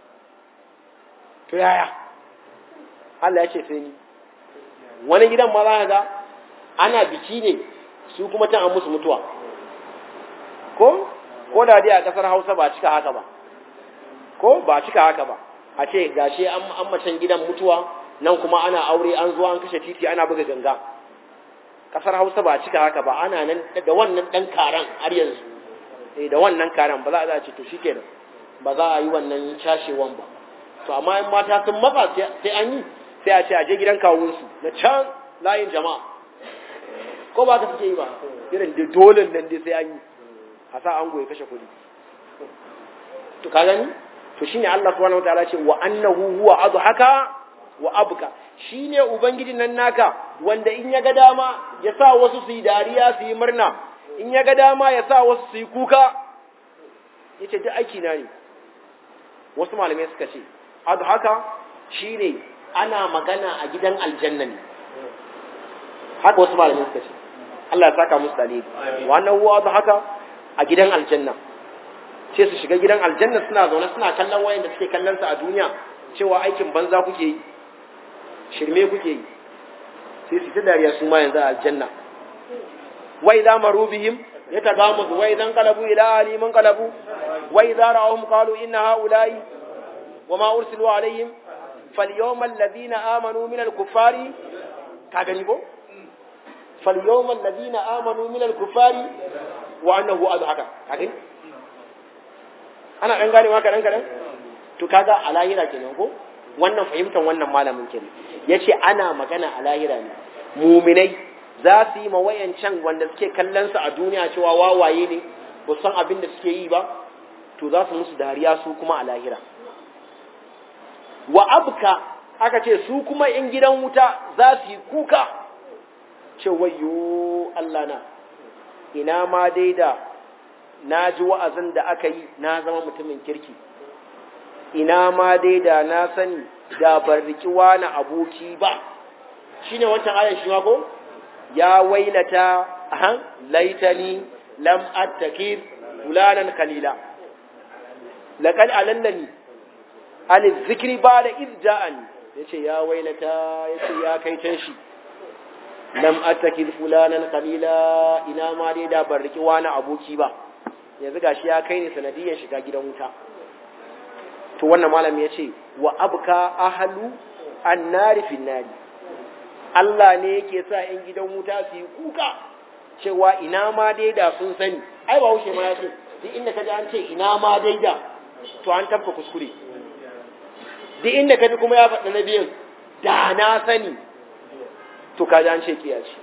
to yaya Allah ya ce sai ni wani gidan ma za ka ga ana biki ne su kuma can an musu mutuwa ko ko da dai a kasar Hausa ba cika haka ba ko ba cika haka ba a ce gashi an an macen gidan mutuwa nan kuma ana aure an zo an kashe titi ana buga ganga kasar Hausa ba cika haka ba ana nan da wannan dan karan har yanzu eh da wannan karan ba za a ce to shikenan ba za a yi wannan cashewan ba to amma in mata sun matsa sai an yi sai a ce a je gidan kawunsu na can layin jama'a ko ba ka suke yi ba irin da dole nan dai sai an yi a sa an goye kashe kuɗi to ka gani to shine Allah subhanahu wataala ce wa annahu huwa adhaka wa abka shine ubangiji nan naka wanda in ya ga dama ya sa wasu su yi dariya su yi murna in ya ga dama ya sa wasu su yi kuka yace duk aiki na ne wasu malamai suka ce adhaka shine ana magana a gidan aljanna ne haka wasu malamai suka ce Allah ya saka musu dalili wannan huwa da haka a gidan aljanna sai su shiga gidan aljanna suna zaune suna kallon wayan da suke kallon sa a duniya cewa aikin banza kuke yi shirme kuke yi sai su ta dariya su ma yanzu a aljanna wa idza maru bihim yatagamuzu wa idan qalabu ila aliman qalabu wa idza ra'awhum qalu inna haula'i وما أرسلوا عليهم فاليوم الذين آمنوا من الكفار كاغنيبو فاليوم الذين آمنوا من الكفار وأنه أضحك كاغني أنا أن gane maka dan kadan to kaga a lahira kenan ko wannan fahimtar wannan malamin kenan yace ana magana a lahira ne muminai za su yi mawayancan wanda suke kallon su a duniya cewa wawaye ne ba san abin da suke yi ba to za su musu dariya su kuma a lahira wa abka aka ce su kuma in gidan wuta za su yi kuka ce wayo Allah na ina ma dai da na ji wa'azin da aka yi na zama mutumin kirki ina ma dai da na sani da ban riki wani aboki ba shine wancan ayan shi ma ko ya wailata ahan laitani lam attakir fulanan kalila laqad alallani an zikri ba da izja'ani yace ya wailata yace ya kai can shi lam attakil fulanan qalila ina ma dai da ban riki wani aboki ba yanzu gashi ya kai ni sanadiyan shiga gidan wuta to wannan malami yace wa abka ahlu annari fin nari Allah ne yake sa ‘yan gidan wuta su yi kuka cewa ina ma dai da sun sani, ai ba wuce ma ya ce, duk inda ka ji an ce ina ma dai da, to an tabba kuskure. Duk inda ka ji kuma ya faɗa na biyan, da na sani, to kaji an ce kiya ce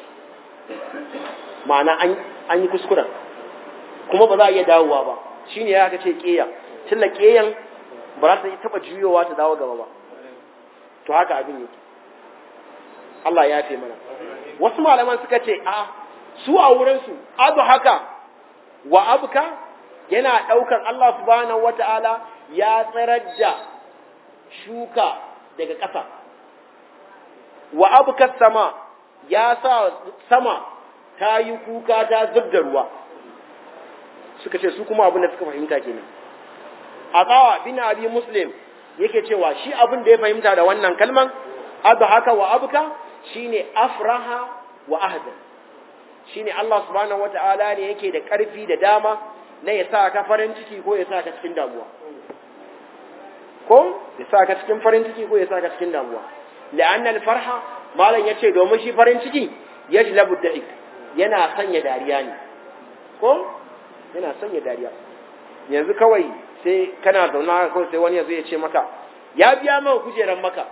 ma'ana an yi kuskuren kuma ba za a iya dawowa ba shi ne ya ka ce kiya tilla kiyan ba za ta yi taɓa juyowa ta dawo gaba ba to haka abin yake Allah ya fi mana wasu malaman suka ce a su a wurinsu abu haka wa abuka yana ɗaukar Allah subhanahu wata'ala ya tsirar da shuka daga ƙasa wa abuka sama ya sa sama ta yi kuka ta zub da ruwa suka ce su kuma abin da suka fahimta kenan a tsawa bin abi muslim yake cewa shi abin da ya fahimta da wannan kalman abu haka wa abuka shine afraha wa ahzan shine Allah subhanahu wata'ala ne yake da ƙarfi da dama na ya sa ka farin ciki ko ya sa ka cikin damuwa ko ya sa ka cikin farin ciki ko ya sa ka cikin damuwa la'anna al-farha malam yace domin shi farin ciki yajlabu da'ik yana sanya dariya ne ko yana sanya dariya yanzu kawai sai kana zauna kawai sai wani yazo ya ce maka ya biya maka kujeran maka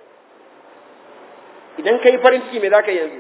idan kai farin ciki me zaka yanzu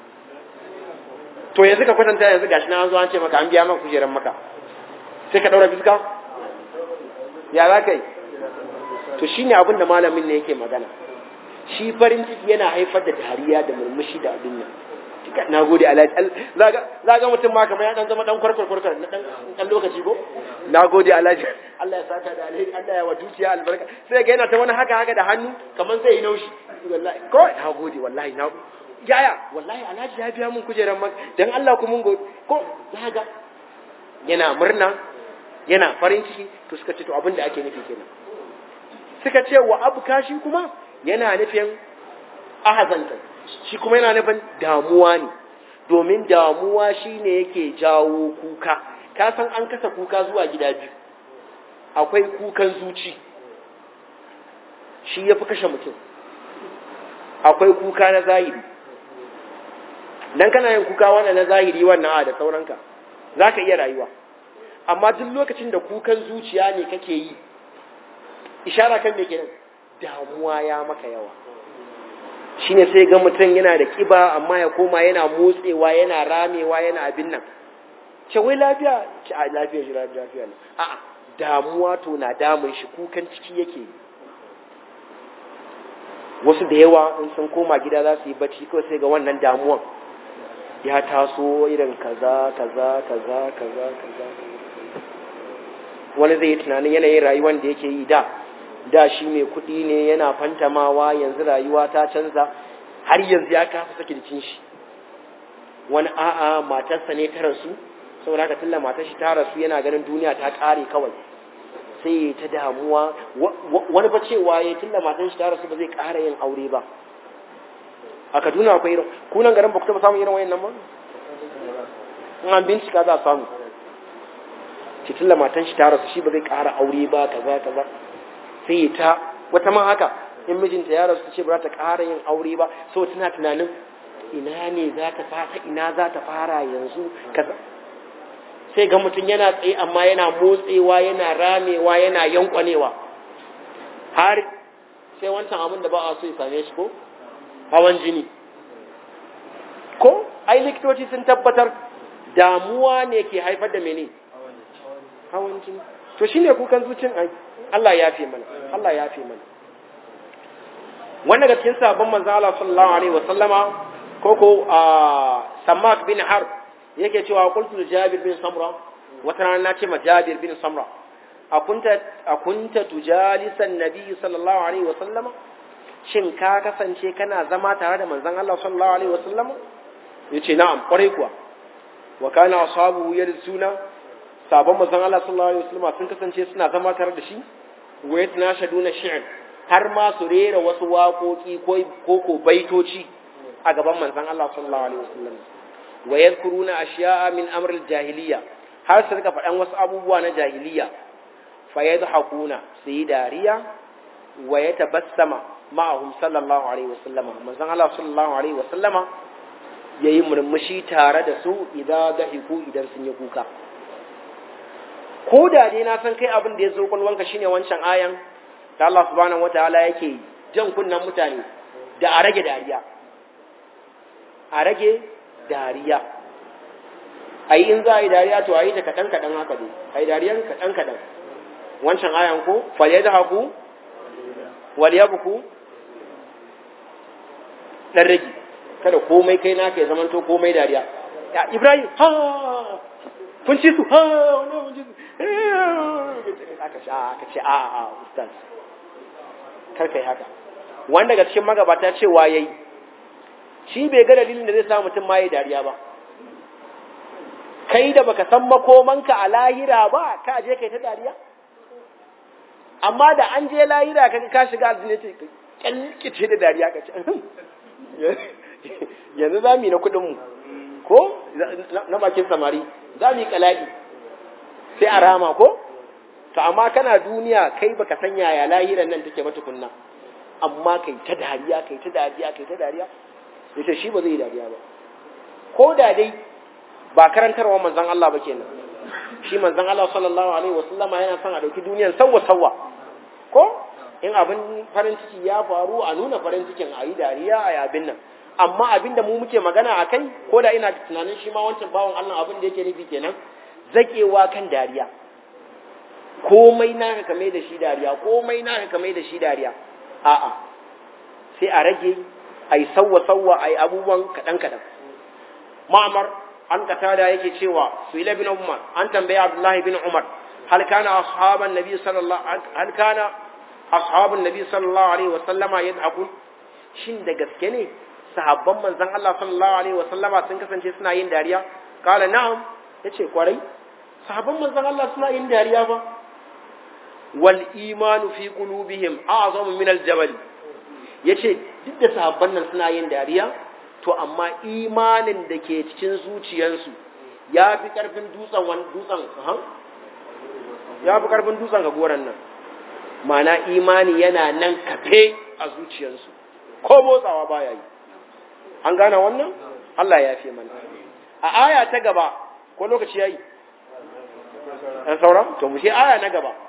to yanzu ka kwatanta yanzu gashi na an zo an ce maka an biya maka kujeran maka sai ka daura fiska ya za ka yi to shine abin da malamin ne yake magana shi farin ciki yana haifar da dariya da murmushi da abin nan na gode alhaji za ga mutum ma kamar ya dan zama dan kwarkwar kwarkwar na dan lokaci ko na gode alhaji Allah ya saka da alheri Allah ya wa dukiya albarka sai ga yana ta wani haka haka da hannu kamar sai ya naushi wallahi ko na gode wallahi na yaya wallahi alhaji ya biya mun kujerar mak dan Allah ku mun gode ko za ga yana murna yana farin ciki to suka ce to abin da ake nufi kenan suka ce wa abu kashi kuma yana nufin ahazanta shi kuma yana nufin damuwa ne domin damuwa shine yake jawo kuka ka san an kasa kuka zuwa gida biyu akwai kukan zuci shi ya fi kashe mutum akwai kuka na zahiri dan kana yin kuka wannan na zahiri wannan a da sauranka za ka iya rayuwa amma duk lokacin da kukan zuciya ne kake yi ishara kan me kenan damuwa ya maka yawa shine sai ga mutum yana da kiba amma ya koma yana motsewa yana ramewa yana abin nan ce wai lafiya ce a lafiya shi lafiya ne a'a damuwa to na damun shi kukan ciki yake wasu da yawa in sun koma gida za su yi bacci kawai sai ga wannan damuwan ya taso irin kaza kaza kaza kaza kaza wani zai yi tunanin yanayin rayuwar da yake yi da da shi mai kuɗi ne yana fantamawa yanzu rayuwa ta canza har yanzu ya kasa sake jikin shi wani a'a matarsa ne ta rasu saboda haka tilla matar shi ta rasu yana ganin duniya ta ƙare kawai sai ya ta damuwa wani ba cewa ya tilla matar shi ta rasu ba zai ƙara yin aure ba a kaduna akwai irin kunan garin ba ku taɓa samun irin wayan nan ba in an bincika za a samu ce tilla matan shi ta rasu shi ba zai ƙara aure ba kaza kaza sai ta wata ma haka in mijinta ya rasu ce ba za ta ƙara yin aure ba so tana tunanin ina ne za ta fara ina za ta fara yanzu kaza sai ga mutum yana tsaye amma yana motsewa yana ramewa yana yankwanewa har sai wancan abin da ba a so ya same shi ko hawan jini ko ai likitoci sun tabbatar damuwa ne ke haifar da mene hawan jini to shine kukan zucin ai Allah ya fi mana Allah ya fi mana wanda ga cikin sabon manzo Allah sallallahu alaihi wa sallama ko ko Sammak bin Harb yake cewa qultu Jabir bin Samra wata rana na ce ma Jabir bin Samra akunta akunta tujalisan nabi sallallahu alaihi wa sallama shin ka kasance kana zama tare da manzon Allah sallallahu alaihi wa sallama yace na'am kwarai kuwa wa kana ashabu yarsuna sabon manzon Allah sallallahu alaihi wasallam sun kasance suna zama tare da shi wa yatanashaduna shi'r har ma su rera wasu waƙoƙi ko ko baitoci a gaban manzon Allah sallallahu alaihi wasallam wa yadhkuruna ashiya'a min amr al-jahiliya har su rika faɗan wasu abubuwa na jahiliya fa yadhakuna su yi dariya wa yatabassama ma'ahum sallallahu alaihi wasallam manzon Allah sallallahu alaihi wasallama yayi murmushi tare da su idan dahiku idan sun yi kuka ko da dai na san kai abin da ya zo kwalwanka shine wancan ayan da Allah subhanahu wataala yake jan kunnan mutane da a rage dariya a rage dariya ai in za a yi dariya to a yi ta kaɗan kaɗan haka ne a yi dariyan kaɗan kaɗan wancan ayan ko falle da haku waliya buku ɗan rage kada komai kai naka ya zamanto komai dariya ya ibrahim ha kun ci su ha wannan kun ci su aka ce aka ce a a ustaz kar kai haka wanda daga cikin magabata cewa yayi shi bai ga dalilin da zai sa mutum ma yayi dariya ba kai da baka san makomanka a lahira ba ka je kai ta dariya amma da an je lahira ka ka shiga aljanna ce kyalkice da dariya ka ce yanzu za mu yi na kuɗin mu ko na bakin samari za mu yi kala'i sai a rama ko to amma kana duniya kai baka san yaya lahiran nan take ba tukunna amma kai ta dariya kai ta dariya kai ta dariya yace shi ba zai yi dariya ba ko da dai ba karantarwa manzon Allah ba kenan shi manzon Allah sallallahu alaihi wasallama yana son a dauki duniyar sawwa sawwa ko in abin farin ciki ya faru a nuna farin cikin a yi dariya a yi abin nan amma abin da mu muke magana a kai ko da ina tunanin shi ma wancan bawan Allah abin da yake nufi kenan zakewa kan dariya komai naka kame da shi dariya komai naka kame da shi dariya a'a sai a rage ai sawwa sawwa ai abubuwan kadan kadan ma'amar an katada yake cewa suila bin umar an tambaya abdullahi bin umar hal kana ashaban nabi sallallahu hal kana ashabun nabi sallallahu alaihi wa sallama yad'akun shin da gaske ne sahabban manzon Allah sallallahu alaihi wa sallama sun kasance suna yin dariya kala na'am yace kwarai sahabban manzon Allah suna yin dariya ba wal imanu fi qulubihim a'zamu min al jabal yace duk da sahabban nan suna yin dariya to amma imanin da ke cikin zuciyarsu ya fi karfin dutsen wani dutsen ya fi karfin dutsen ga goran nan mana imani yana nan kafe a zuciyarsu ko motsawa baya yi an gane wannan Allah ya fi mana a aya ta gaba ko lokaci yayi an saura to mu sai aya na gaba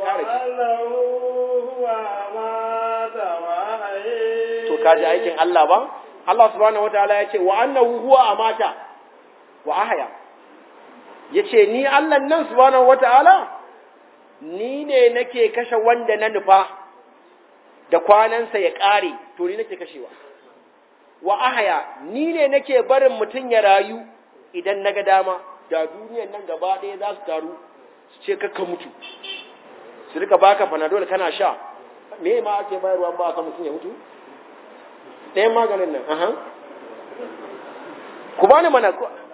to kaji aikin Allah ba Allah subhanahu wataala ya ce wa annahu huwa amata wa ahya yace ni Allah nan subhanahu wataala ni ne nake kashe wanda na nufa da kwanansa ya ƙare to ni nake kashewa wa ahaya ni ne nake barin mutum ya rayu idan naga dama da duniyan nan gaba ɗaya za su taru su ce kakka mutu su rika baka panadol kana sha me ma ake bayarwa ba ka mutum ya mutu ɗayan maganin nan aha ku bani mana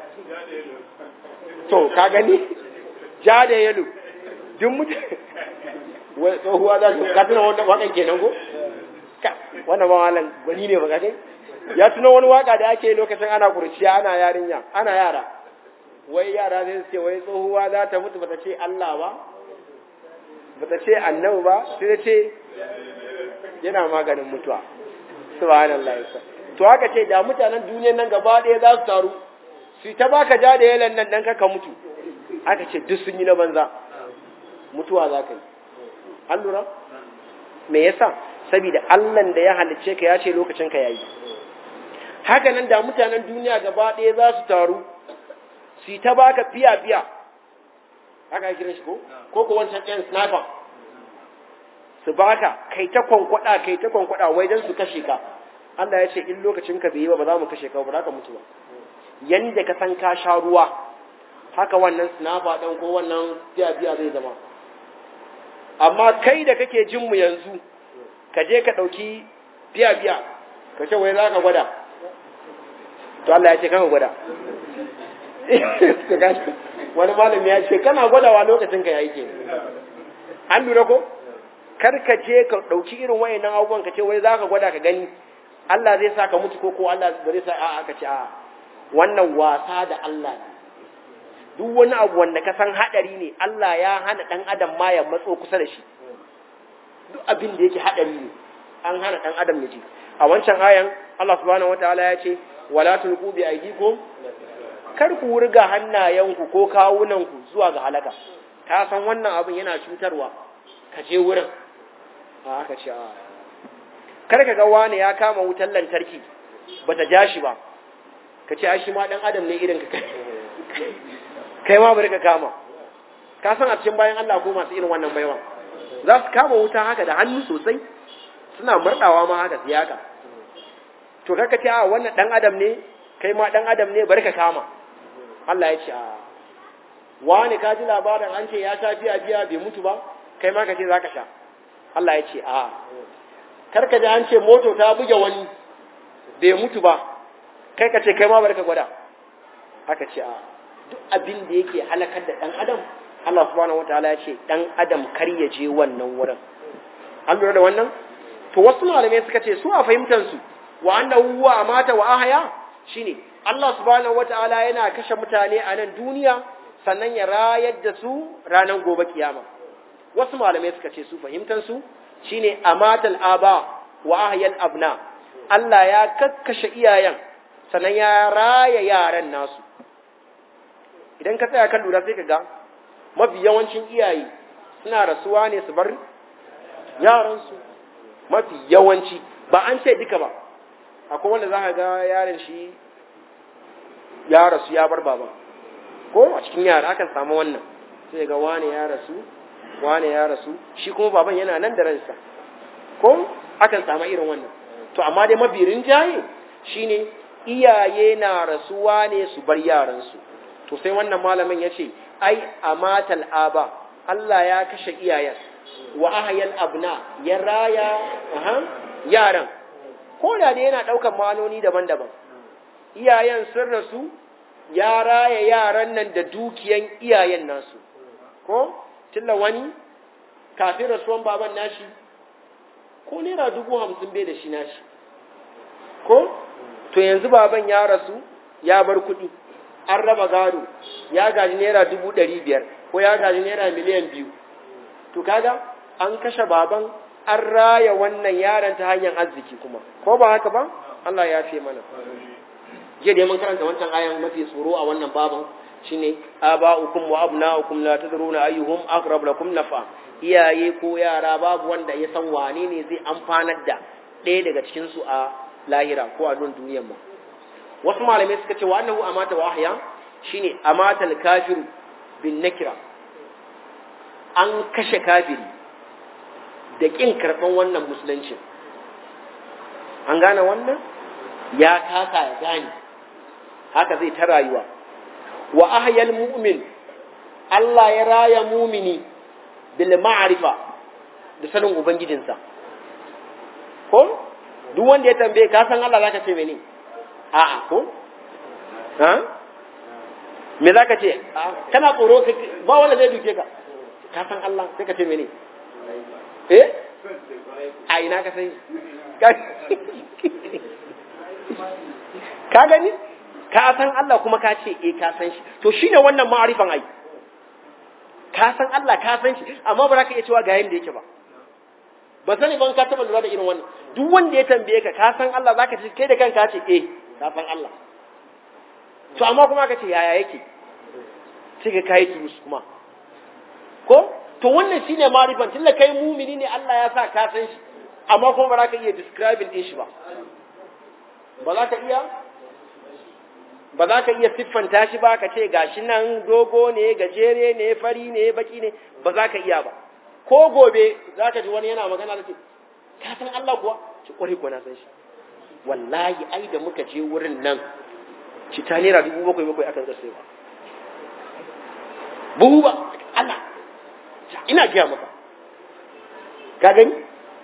to ka gani ja da yalo duk mutum wai tsohuwa za su ka tuna wanda wakan kenan ko wannan ba malam gwani ne baka kai ya tuna wani waka da ake lokacin ana kurciya ana yarinya ana yara wai yara sai su ce wai tsohuwa za ta mutu bata ce Allah ba bata ce annabi ba sai ta ce yana maganin mutuwa subhanallah to haka ce da mutanen duniyar nan gaba ɗaya za su taru su ta baka ja da yalan nan dan ka mutu aka ce duk sun yi na banza mutuwa za ka yi an lura me yasa saboda Allah da ya halicce ka ya ce lokacin ka yayi haka nan da mutanen duniya gaba ɗaya za su taru su ta baka fiya fiya haka ya kira shi ko ko ko wancan ɗayan sniper su baka kai ta kwankwada kai ta kwankwada wai dan su kashe ka Allah ya ce in lokacin ka bai yi ba ba za mu kashe ka ba za ka mutu ba yanda ka san ka sha ruwa haka wannan sniper ɗin ko wannan fiya fiya zai zama amma kai da kake jin mu yanzu ka je ka ɗauki biya biya ka ce wai za ka gwada to Allah ya ce kan gwada wani malami ya ce kana gwadawa lokacin ka yayi ke an lura ko kar ka je ka ɗauki irin wayannan abubuwan ka ce wai za ka gwada ka gani Allah zai sa ka mutu ko ko Allah ba zai sa a'a ka ce a'a wannan wasa da Allah ne duk wani abu wanda ka san hadari ne Allah ya hana dan adam ma ya matso kusa da shi duk abin da yake hadari ne an hana dan adam ya ji a wancan ayan Allah subhanahu wataala ya ce wala tulqu bi aydikum kar ku wurga hannayenku ko kawunanku zuwa ga halaka ka san wannan abin yana cutarwa ka je wurin a aka ce a kar ka ga wani ya kama wutar lantarki bata ja shi ba ka ce ai shi ma dan adam ne irin ka kai ma bari ka kama ka san a cikin bayan Allah ko masu irin wannan baiwa za su kama wuta haka da hannu sosai suna murdawa ma haka su haka to kaka ce a wannan dan adam ne kai ma dan adam ne bari ka kama Allah ya ce a wani ka ji labarin an ce ya sha biya biya bai mutu ba kai ma ka ce zaka sha Allah ya ce a kar ka ji an ce moto ta buge wani bai mutu ba kai ka ce kai ma bari ka gwada aka ce a duk abin da yake halakar da dan adam Allah subhanahu wataala ya ce dan adam kar ya je wannan wurin an lura da wannan to wasu malamai suka ce su a fahimtar su wa annahu huwa amata wa ahya shine Allah subhanahu wataala yana kashe mutane a nan duniya sannan ya rayar da su ranar gobe kiyama wasu malamai suka ce su fahimtar su shine amatal aba wa ahyal abna Allah ya kakkashe iyayen sannan ya raya yaran nasu idan ka tsaya kan lura sai ka ga mafi yawancin iyaye suna rasuwa ne su bar yaransu mafi yawanci ba an ce duka ba akwai wanda za ka ga yaron shi ya rasu ya bar baba ko a cikin yara akan samu wannan sai ga wane ya rasu wane ya rasu shi kuma baban yana nan da ransa ko akan samu irin wannan to amma dai mafi rinjaye shine iyaye na rasuwa ne su bar yaransu to sai wannan malamin ya ce ai amatal aba Allah ya kashe iyayen wa ahyal abna ya raya aha yaran ko da dai yana daukan ma'anoni daban-daban iyayen sun rasu ya raya yaran nan da dukiyan iyayen nasu ko tilla wani kafin rasuwan baban nashi ko naira dubu hamsin bai da shi nashi ko to yanzu baban ya rasu ya bar kuɗi an raba gado ya gaji naira dubu ɗari biyar ko ya gaji naira miliyan biyu to kaga an kashe baban an raya wannan yaron ta hanyar arziki kuma ko ba haka ba Allah ya fi mana jiya da mun karanta wancan ayan mafi tsoro a wannan baban shine aba'ukum wa abna'ukum la tadruna ayyuhum aqrab lakum nafa iyaye ko yara babu wanda ya san wane ne zai amfanar da ɗaya daga cikin su a lahira ko a don duniyar mu wasu malamai suka ce wa annahu amata wa ahya shine amata al-kafiru bin nakira an kashe kafiri da kin karban wannan musulunci an gane wannan ya kasa ya gane haka zai ta rayuwa wa ahyal mu'min Allah ya raya mumini bil ma'rifa da sanin ubangijinsa ko duk wanda ya tambaye ka san Allah zaka ce mene a'a ko ha me zaka ce kana tsoro ba wanda zai duke ka ka san Allah sai ka ce mene eh a ina ka sai ka gani ka san Allah kuma ka ce eh ka san shi to shine wannan ma'arifan ai ka san Allah ka san shi amma ba za ka iya cewa ga yanda yake ba ba sani ban ka taba lura da irin wannan duk wanda ya tambaye ka ka san Allah zaka ce kai da kanka ce eh ka san Allah to amma kuma ka ce yaya yake sai ka kai turus kuma ko to wannan shine ma'arifan tunda kai mumini ne Allah ya sa ka san shi amma kuma ba za ka iya describing din shi ba ba za ka iya ba za ka iya siffanta shi ba ka ce gashi nan dogo ne gajere ne fari ne baki ne ba za ka iya ba ko gobe za ka ji wani yana magana da ce ka san Allah kuwa ci kwarai kuwa na san shi wallahi ai da muka je wurin nan ci ta naira dubu bakwai bakwai akan zai ba buhu ba Allah ina gaya maka ka gani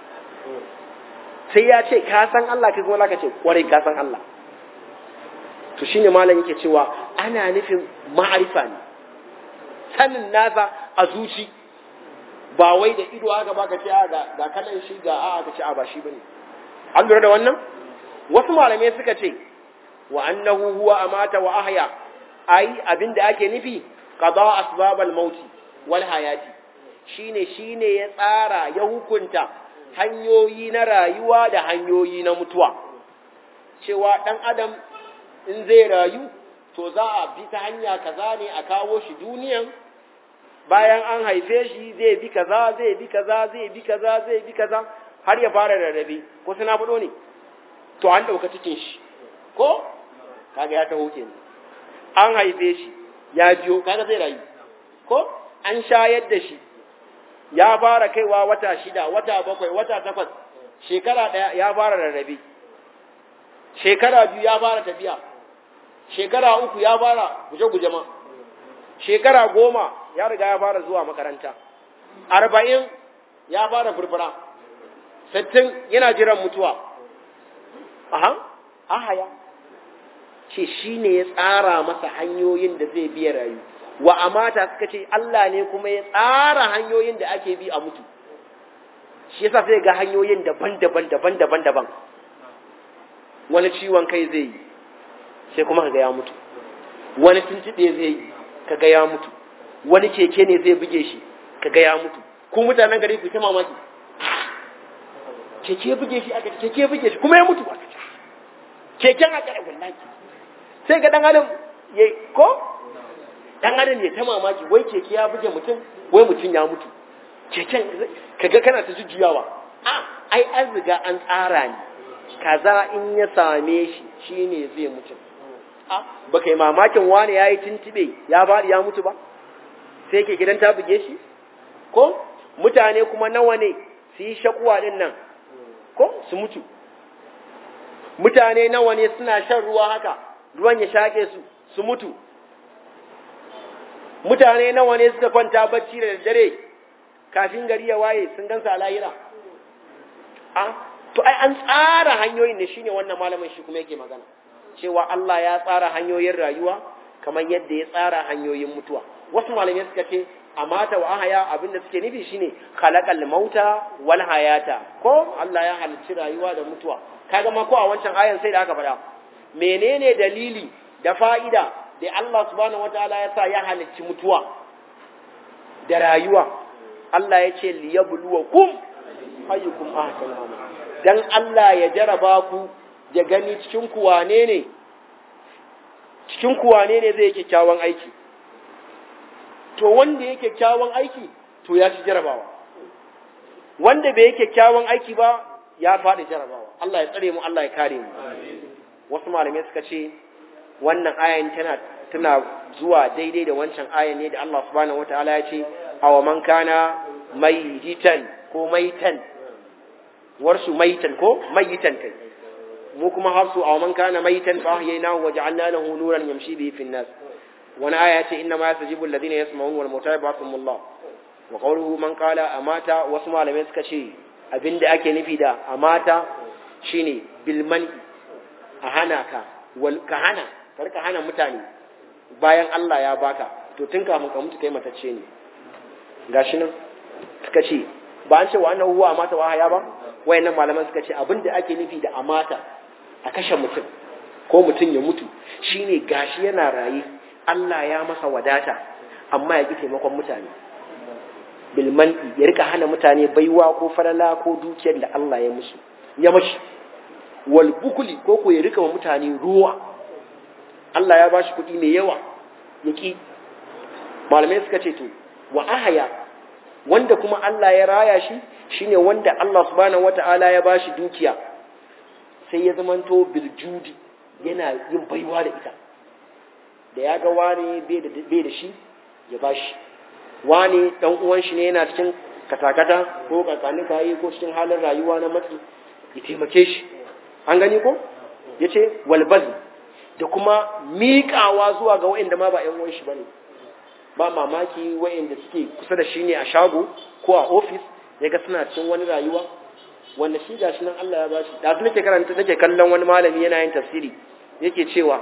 sai ya ce ka san Allah kai kuma ka ce kwarai ka san Allah to shine malam yake cewa ana nufin ma'arifa ne sanin nasa a zuci ba wai da ido haka ba ka ce a ga ga kalan shi ga a ka ce a ba shi bane an lura da wannan wasu malamai suka ce wa annahu huwa amata wa ahya ai abinda ake nufi qada asbabal mauti wal hayati shine shine ya tsara ya hukunta hanyoyi na rayuwa da hanyoyi na mutuwa cewa dan adam in zai rayu to za a bi ta hanya kaza ne a kawo shi duniyan bayan an haife shi zai bi kaza zai bi kaza zai bi kaza zai bi kaza har ya fara rarrabe ko suna faɗo ne to an ɗauka cikin shi ko kaga ya taho kenan an haife shi ya biyo kaga zai rayu ko an shayar da shi ya fara kaiwa wata shida wata bakwai wata takwas shekara ɗaya ya fara rarrabe shekara biyu ya fara tafiya shekara uku ya fara guje-guje ma shekara goma ya riga ya fara zuwa makaranta arba'in ya fara furfura sittin yana jiran mutuwa aha ahaya ce shi ne ya tsara masa hanyoyin da zai biya rayu wa amata suka ce Allah ne kuma ya tsara hanyoyin da ake bi a mutu shi yasa sai ga hanyoyin daban-daban daban-daban daban wani ciwon kai zai yi sai kuma kaga ya mutu wani tuntube zai yi kaga ya mutu wani keke ne zai buge shi kaga ya mutu ku mutanen gari ku ta mamaki keke buge shi aka keke buge shi kuma ya mutu aka keken aka da wallahi sai ga dan adam ya ko dan adam ya ta mamaki wai keke ya buge mutum wai mutum ya mutu keken kaga kana ta jujjuyawa a ai an riga an tsara ni kaza in ya same shi shine zai mutu a ba kai mamakin wani ya yi tuntube ya bari ya mutu ba sai ke gidan ta buge shi ko mutane kuma nawa ne su yi shakuwa din nan ko su mutu mutane nawa ne suna shan ruwa haka ruwan ya shaƙe su su mutu mutane nawa ne suka kwanta bacci da daddare kafin gari ya waye sun gansa a lahira a to ai an tsara hanyoyin ne shine wannan malamin shi kuma yake magana cewa Allah ya tsara hanyoyin rayuwa kamar yadda ya tsara hanyoyin mutuwa wasu malamai suka ce a mata wa ahaya abinda suke nufi shine khalaqal mauta wal hayata ko Allah ya halicci rayuwa da mutuwa kaga ma ko a wancan ayan sai da aka faɗa menene dalili da fa'ida da Allah subhanahu wataala ya sa ya halicci mutuwa da rayuwa Allah ya ce liyabluwakum ayyukum ahsanu amala dan Allah ya jaraba ku ya gani cikin ku wane ne cikin ku wane ne zai kyakkyawan aiki to wanda yake kyakkyawan aiki to ya ci jarabawa wanda bai yake kyakkyawan aiki ba ya faɗi jarabawa Allah ya tsare mu Allah ya kare mu wasu malamai suka ce wannan ayan tana tana zuwa daidai da wancan ayan ne da Allah subhanahu wataala ya ce aw man kana mayitan ko maitan warsu maitan ko mayitan kai mu kuma hafsu aw man kana maitan fa ahyaynahu wa ja'alna lahu nuran yamshi bihi fi an-nas wani aya ce inna ma yastajibu alladhina yasma'un wal mauta yab'athuhumullah wa qawluhu man qala amata wasu malamai suka ce abinda ake nufi da amata shine bil man a hana ka wal ka hana karka hana mutane bayan Allah ya baka to tun kafin ka mutu kai matacce ne gashi nan suka ce ba an ce wa annahu huwa amata wa haya ba wayannan malaman suka ce abinda ake nufi da amata a kashe mutum ko mutum ya mutu shine gashi yana raye Allah ya masa wadata amma ya ki taimakon mutane bilman'i ya rika hana mutane baiwa ko farala ko dukiyar da Allah ya musu ya mashi wal bukuli ko ko ya rika wa mutane ruwa Allah ya bashi kuɗi mai yawa ya ki malamai suka ce to wa ahaya wanda kuma Allah ya raya shi shine wanda Allah subhanahu wata'ala ya bashi dukiya sai ya zamanto biljudi yana yin baiwa da ita da ya ga wani bai da shi ya ba shi wani dan uwan shi ne yana cikin katakata ko kakanin kayi ko cikin halin rayuwa na matsi ya taimake shi an gani ko ya ce walbaz da kuma miƙawa zuwa ga wa'inda ma ba ‘yan uwan shi ba ne ba mamaki wa'inda suke kusa da shi ne a shago ko a ofis ya ga suna cikin wani rayuwa wanda shi gashi nan Allah ya bashi da nake karanta nake kallon wani malami yana yin tafsiri yake cewa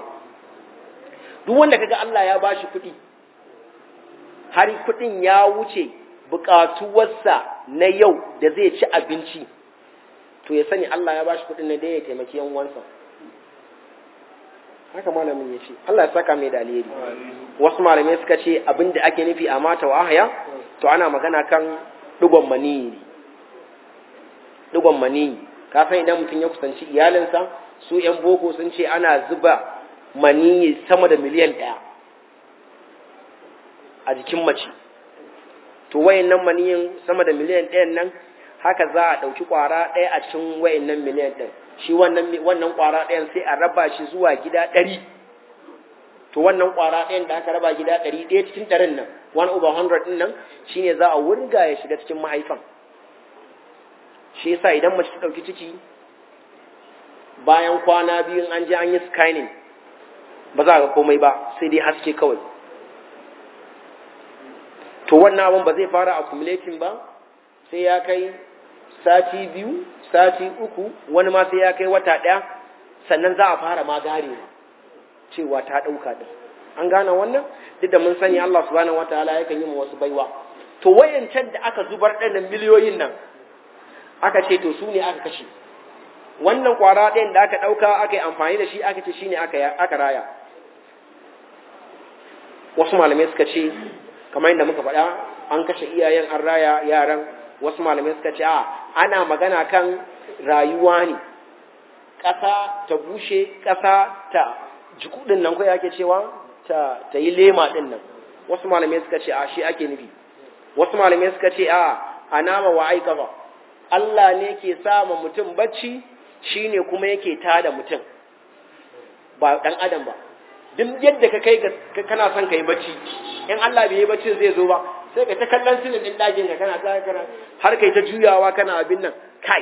duk wanda kaga Allah ya bashi kuɗi har kuɗin ya wuce buƙatuwarsa na yau da zai ci abinci to ya sani Allah ya bashi kuɗin ne da ya taimaki yan uwansa haka malamin ya ce Allah ya saka mai da alheri wasu malamai suka ce abin da ake nufi a mata wa ahaya to ana magana kan digon maniyi digon maniyi ka san idan mutum ya kusanci iyalinsa su yan boko sun ce ana zuba maniyi sama da miliyan ɗaya a jikin mace to wayannan maniyin sama da miliyan ɗayan nan haka za a ɗauki ƙwara ɗaya a cikin wayannan miliyan ɗin shi wannan wannan ƙwara ɗayan sai a raba shi zuwa gida ɗari to wannan kwara ɗayan da aka raba gida ɗari ɗaya cikin ɗarin nan one over hundred ɗin nan shine za a wurga ya shiga cikin mahaifan shi yasa idan mace ta ɗauki ciki bayan kwana biyu an je an yi scanning ba za ga komai ba sai dai haske kawai to wannan abin ba zai fara accumulating ba sai ya kai sati biyu sati uku wani ma sai ya kai wata ɗaya sannan za a fara ma garewa cewa ta ɗauka ɗin an gane wannan duk da mun sani Allah subhanahu wataala yakan yi ma wasu baiwa to wayancan da aka zubar ɗan miliyoyin nan aka ce to su ne aka kashe wannan kwara ɗayan da aka ɗauka aka yi amfani da shi aka ce shi ne aka raya wasu malamai suka ce kamar yadda muka faɗa an kashe iyayen an raya yaran wasu malamai suka ce a ana magana kan rayuwa ne ƙasa ta bushe ƙasa ta jiku ɗin nan kai ake cewa ta, ta yi lema ɗin nan wasu malamai suka ce a shi ake nufi wasu malamai suka ce a a nama wa aikafa Allah ne ke sa ma mutum bacci shi ne kuma yake tada mutum ba ɗan adam ba duk yadda ka kai kana son ka yi bacci in Allah bai yi baccin zai zo ba sai ka ta kallon silin ɗin ɗakin ka kana ta kana har kai ta juyawa kana abin nan kai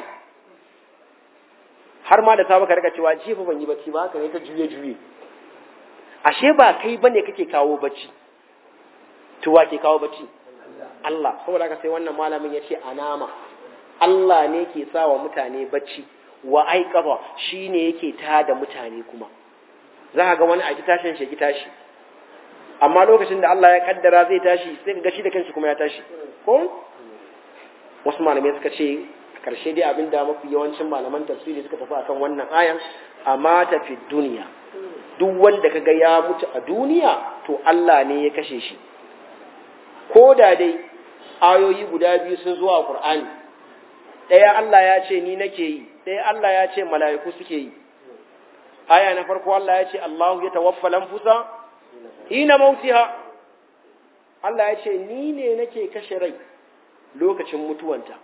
har ma da sabu ka rika cewa jifa ban yi bacci ba haka ne ta juye juye ashe ba kai bane kake kawo bacci to wa ke kawo bacci Allah saboda haka sai wannan malamin ya ce anama Allah ne ke sa wa mutane bacci wa aikaba shi ne yake tada mutane kuma za ka ga wani aiki tashin shi tashi amma lokacin da Allah ya kaddara zai tashi sai ka ga shi da kanshi kuma ya tashi ko wasu malamai suka ce karshe dai abin da mafi yawancin malaman tafsiri suka tafi akan wannan ayan amma tafi duniya duk wanda kaga ya mutu a duniya to Allah ne ya kashe shi ko da dai ayoyi guda biyu sun zo a Qur'ani ɗaya Allah ya ce ni nake yi ɗaya Allah ya ce mala'iku suke yi aya na farko Allah ya ce Allahu ya tawaffa lamfusa hina mautiha Allah ya ce ni ne nake kashe rai lokacin mutuwanta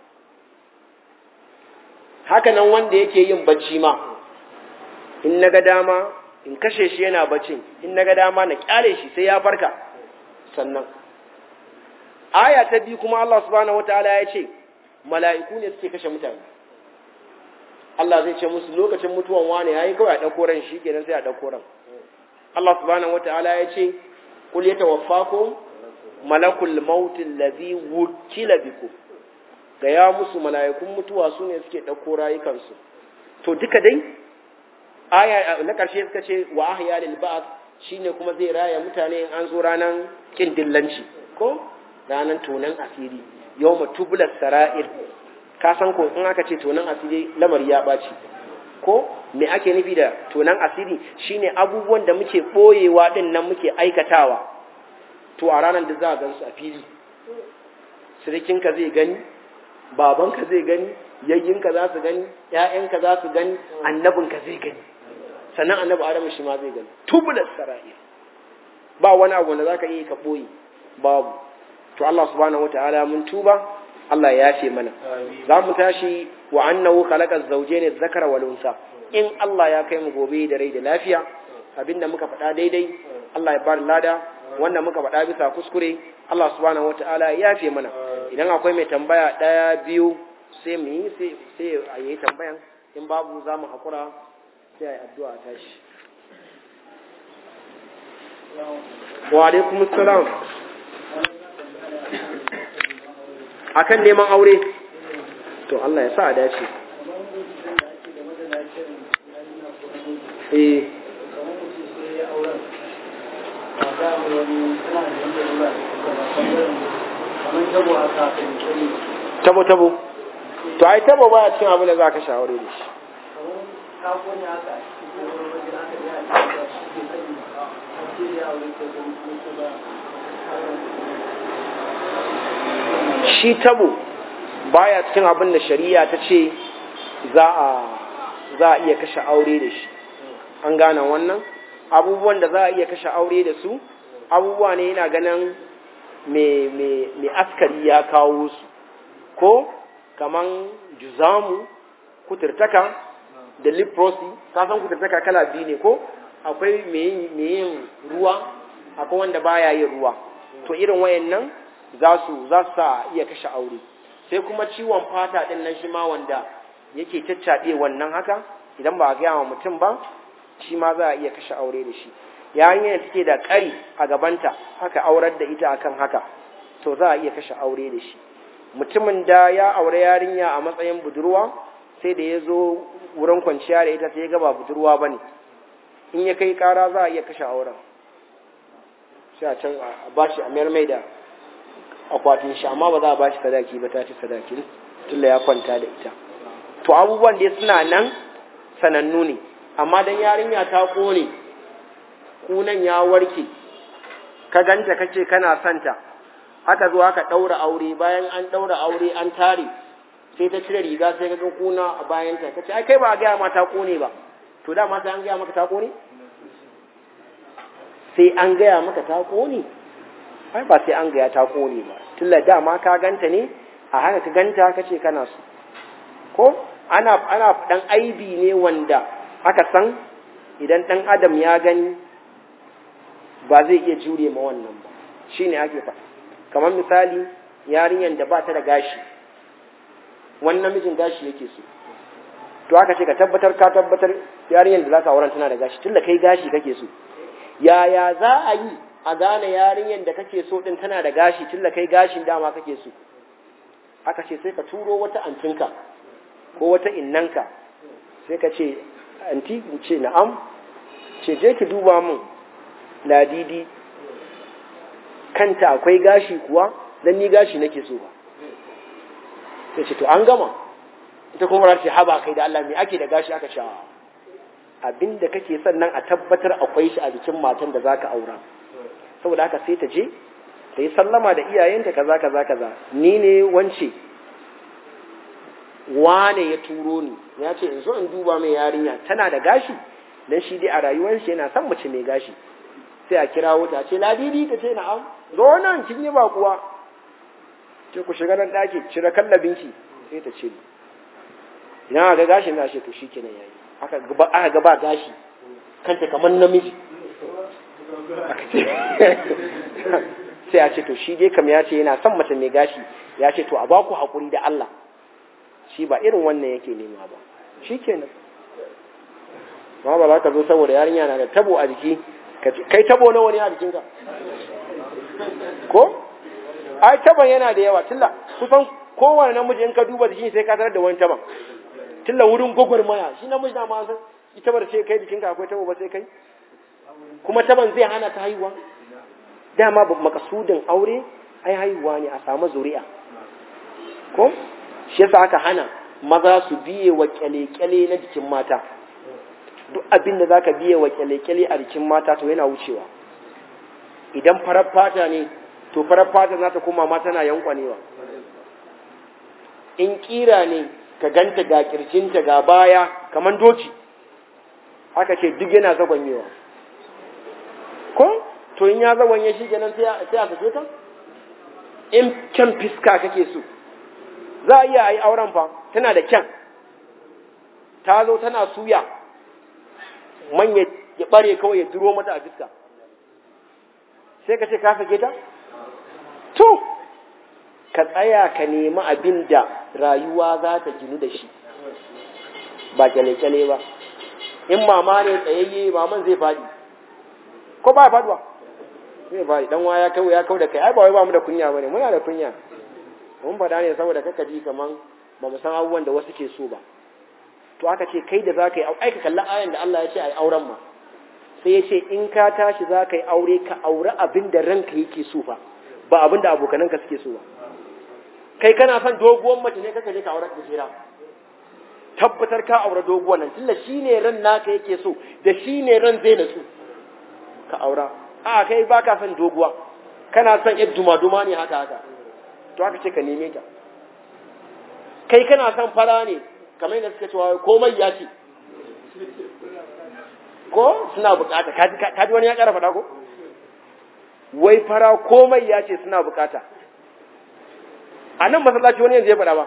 haka nan wanda yake yin bacci ma in naga dama in kashe shi yana baccin in naga dama na kyale shi sai ya farka sannan aya ta biyu kuma Allah subhanahu wataala ya ce mala'iku ne suke kashe mutane Allah zai ce musu lokacin mutuwan wane yayi kawai a dauko ran shi kenan sai a dauko ran Allah subhanahu wataala ya ce kul yatawaffakum malakul maut allazi wukila bikum ga ya musu mala'ikun mutuwa su ne suke dauko rayukansu to duka dai aya na karshe suka ce wa ahya lil ba'th shine kuma zai raya mutane an zo ranan kin dillanci ko ranan tonan asiri yawma tubulas sara'ir ka san ko in aka ce tonan asiri lamari ya ɓaci ko me ake nufi da tonan asiri shine abubuwan da muke ɓoyewa ɗin nan muke aikatawa to a ranar da za a gansu a fili sirikinka zai gani babanka zai gani yayyinka za su gani ‘ya'yanka za su gani annabinka zai gani sannan annabi adamu shi ma zai gani tubular sara'ir ba wani abu da za ka iya ka ɓoye babu to Allah subhanahu wataala mun tuba Allah ya yafe mana za mu tashi wa annahu khalaqa az-zawjayn adh-dhakara wal unsa in Allah ya kai mu gobe da rai da lafiya abinda muka faɗa daidai Allah ya bada lada wanda muka faɗa bisa kuskure Allah subhanahu wataala ya yafe mana idan akwai mai tambaya ɗaya biyu sai mu yi sai sai a yi tambayan in babu za mu hakura sai a yi addu'a tashi wa alaikum assalam akan neman aure to Allah ya sa a dace eh tabo tabo to ai tabo ba cikin abin da za ka shaware da shi shi tabo baya cikin abin da shari'a ta ce za a za a iya kashe aure da shi an gane wannan abubuwan da za a iya kashe aure da su abubuwa ne yana ganin mai askari ya kawo su ko kaman juzamu kuturtaka da leprosy ka san kuturtaka kala biyu ne ko akwai mai yin ruwa akwai wanda baya yin ruwa to irin wayannan za su za su sa iya kashe aure sai kuma ciwon fata din nan shi ma wanda yake caccaɓe wannan haka idan ba a gaya wa mutum ba shi ma za a iya kashe aure da shi yarinyar da take da ƙari a gabanta haka aurar da ita akan haka to za a iya kashe aure da shi mutumin da ya aure yarinya a matsayin budurwa sai da ya zo wurin kwanciya da ita sai ya ga ba budurwa ba ne in ya kai ƙara za a iya kashe auren sai a can a bashi a mayar mai da akwatin shi amma ba za a bashi sadaki ba ta ci sadaki tunda ya kwanta da ita to abubuwan da suna nan sanannu ne amma dan yarinya ta kone kunan ya warke ka ganta kace kana santa aka zo aka daura aure bayan an daura aure an tare sai ta cire riga sai ka ga kuna a bayanta kace ai kai ba a gaya ma ta kone ba to dama sai an gaya maka ta kone sai an gaya maka ta kone ai ba sai an gaya ta kone ba tilla dama ka ganta ne a haka ka ganta kace kana so ko ana ana dan aibi ne wanda aka san idan dan adam ya gani ba zai iya jure ma wannan ba shine ake faɗa kamar misali yarinyar da ba ta da gashi wani namijin gashi yake so to aka ce ka tabbatar ka tabbatar yarinyar da za ka auren tana da gashi tunda kai gashi kake so yaya za a yi a gane yarinyar da kake so din tana da gashi tunda kai gashin dama kake so aka ce sai ka turo wata antinka ko wata innanka sai ka ce anti ce na'am ce je ki duba min ladidi kanta akwai gashi kuwa dan ni gashi nake so ba sai ce to an gama ita kuma ra ce haba kai da Allah me ake da gashi aka sha abinda kake son nan a tabbatar akwai shi a jikin matan da zaka aura saboda haka sai ta je ta yi sallama da iyayenta kaza kaza kaza ni ne wance wane ya turo ni ya ce in zo in duba mai yarinya tana da gashi dan shi dai a rayuwar shi yana son mace mai gashi sai a kira wuta ce ladidi ta ce na'am zo nan kin yi bakuwa ce ku shiga nan daki cire kallabinki sai ta ce idan aka ga gashin na ce to shikenan yayi aka gaba aka gaba gashi kanta kamar namiji sai a ce to shi dai kam ya ce yana son mace mai gashi ya ce to a ba ku haƙuri da Allah shi ba irin wannan yake nema ba shi kenan ma ba za ka zo saboda yarinya na da tabo a jiki kai tabo nawa ne a jikinka ko ai taban yana da yawa tilla kusan kowane namiji in ka duba jikin sai ka tarar da wani taban tilla wurin gwagwarmaya shi namiji na ma san ita bar ce kai jikinka akwai tabo ba sai kai kuma taban zai hana ta haihuwa dama makasudin aure ai haihuwa ne a samu zuri'a ko shi yasa aka hana maza su biye wa kyale-kyale na jikin mata duk abin da zaka biye wa kyale-kyale a jikin mata to yana wucewa idan farar fata ne to farar fata za ta koma mata na yankwanewa in kira ne ka ganta ga kirjinta ga baya kamar doki aka ce duk yana zagwanyewa ko to in ya zagwanye shi kenan sai a sake ta in kyan fiska kake so za a iya yi auren fa tana da kyan ta zo tana suya man ya bare kawai ya duro mata a fiska sai ka ce ka sake ta to ka tsaya ka nemi abin da rayuwa za ta ginu da shi ba kyale-kyale ba in mama ne tsayayye maman zai faɗi ko ba faduwa zai faɗi dan wa ya kawo ya kawo da kai ai ba wai ba mu da kunya bane muna da kunya mun faɗa ne saboda kaka ji kaman ba mu san abubuwan da wasu ke so ba to aka ce kai da zaka yi ai ka kalli ayan da Allah ya ce ai auren ma sai ya ce in ka tashi zaka yi aure ka aure abin da ranka yake so fa ba abin da abokananka suke so ba kai kana son doguwar mace ne kaka je ka aure da jira tabbatar ka aure doguwar nan tunda shine ran naka yake so da shine ran zai natsu ka aura a kai baka son doguwa kana son yar duma-duma ne haka haka to aka ce ka neme ta kai kana son fara ne kamar yadda suka cewa komai ya ce ko suna bukata ka ji wani ya kara faɗa ko wai fara komai ya ce suna bukata a nan masallaci wani yanzu ya faɗa ba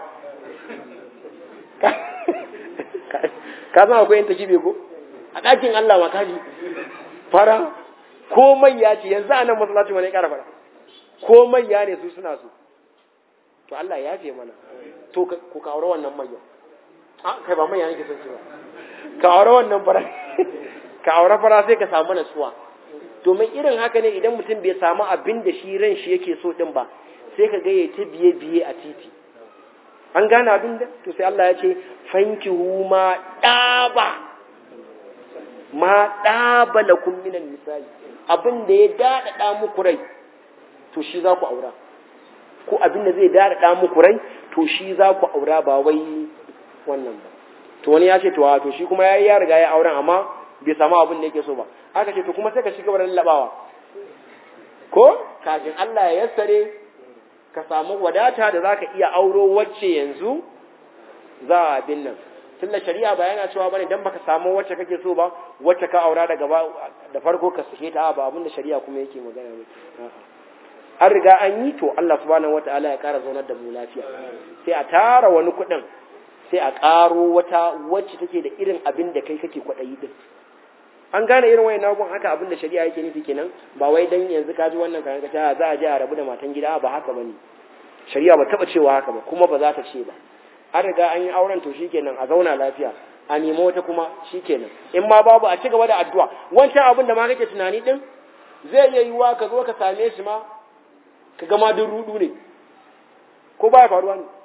ka san akwai yin takibe ko a ɗakin Allah ma kaji fara ko manya ce yanzu a nan masallacin wani ƙara fara ko manya ne su suna so to Allah ya fi mana to ku ka aure wannan manyan a kai ba manya nake son su ba ka aure wannan fara ka aure fara sai ka samu natsuwa domin irin haka ne idan mutum bai samu abin da shi ran shi yake so din ba sai ka ga ya ta biye biye a titi an gane abin da to sai Allah ya ce fankihu ma daba ma daba lakum minan nisa'i abin da ya dadada muku rai to shi za ku aura ko abin da zai dadada muku rai to shi za ku aura ba wai wannan ba to wani ya ce to to shi kuma yayi ya riga ya auren amma bai samu abin da yake so ba aka ce to kuma sai ka shiga wurin labawa ko kafin Allah ya yassare ka samu wadata da zaka iya auro wacce yanzu za a bin nan tunda shari'a ba yana cewa bane dan baka samu wacce kake so ba wacce ka aura daga ba da farko ka sake ta ba abin da shari'a kuma yake magana ne an riga an yi to Allah subhanahu wataala ya kara zaunar da mu lafiya sai a tara wani kuɗin sai a ƙaro wata wacce take da irin abin da kai kake kwaɗayi din an gane irin wayan nagun haka abin da shari'a yake nufi kenan ba wai dan yanzu ka ji wannan kayan ka za a je a rabu da matan gida ba haka bane shari'a ba taba cewa haka ba kuma ba za ta ce ba an riga an yi auren to shikenan a zauna lafiya a nemi wata kuma shikenan in ma babu a ci gaba da addu'a wancan abin da ma kake tunani din zai iya yiwuwa ka zo ka same shi ma ka ga ma duk rudu ne ko baya faruwa ne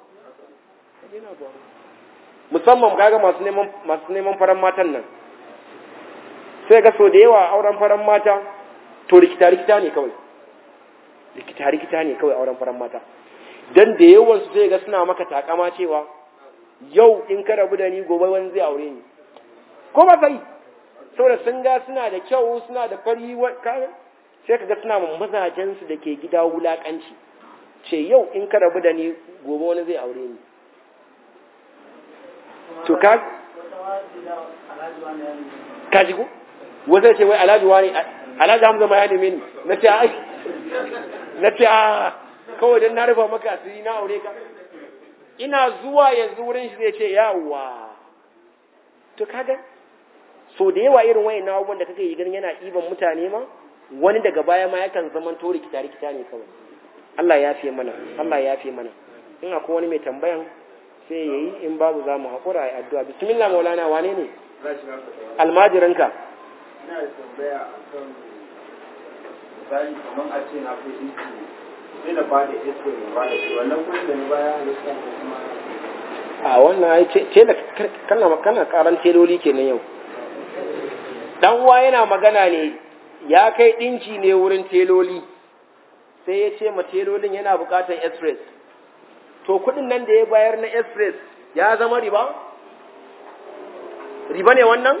musamman kaga masu neman masu neman faran matan nan sai ga so da yawa auren faran mata to rikita rikita ne kawai rikita rikita ne kawai auren faran mata dan da yawan su sai ga suna maka takama cewa yau in ka rabu da ni gobe wani zai aure ni ko ba sai saboda sun ga suna da kyau suna da fari sai ka ga suna mazajen su da ke gida wulakanci ce yau in ka rabu da ni gobe wani zai aure ni to ka ka ji ko wanda ce wai alhaji wani alhaji hamza ma ya neme ni na ce ai na ce a kawai dan na rufa maka asiri na aure ka ina zuwa yanzu wurin shi zai ce yawa to kaga so da yawa irin wayan na abubuwan da kake yi ganin yana iban mutane ma wani daga baya ma yakan zaman to rikita rikita ne kawai Allah ya fiye mana Allah ya fiye mana in akwai wani mai tambayan sai yayi in babu za mu haƙura a addu'a bismillah maulana wane ne almajirinka ina da tambaya a kan misali kamar a ce na fi inci sai da bada isko ne ba da shi wannan kudin da ni baya halitta ko kuma a wannan ai ce da kana kana karan teloli kenan yau dan uwa yana magana ne ya kai dinki ne wurin teloli sai ya ce ma telolin yana bukatar express to kudin nan da ya bayar na express ya zama riba riba ne wannan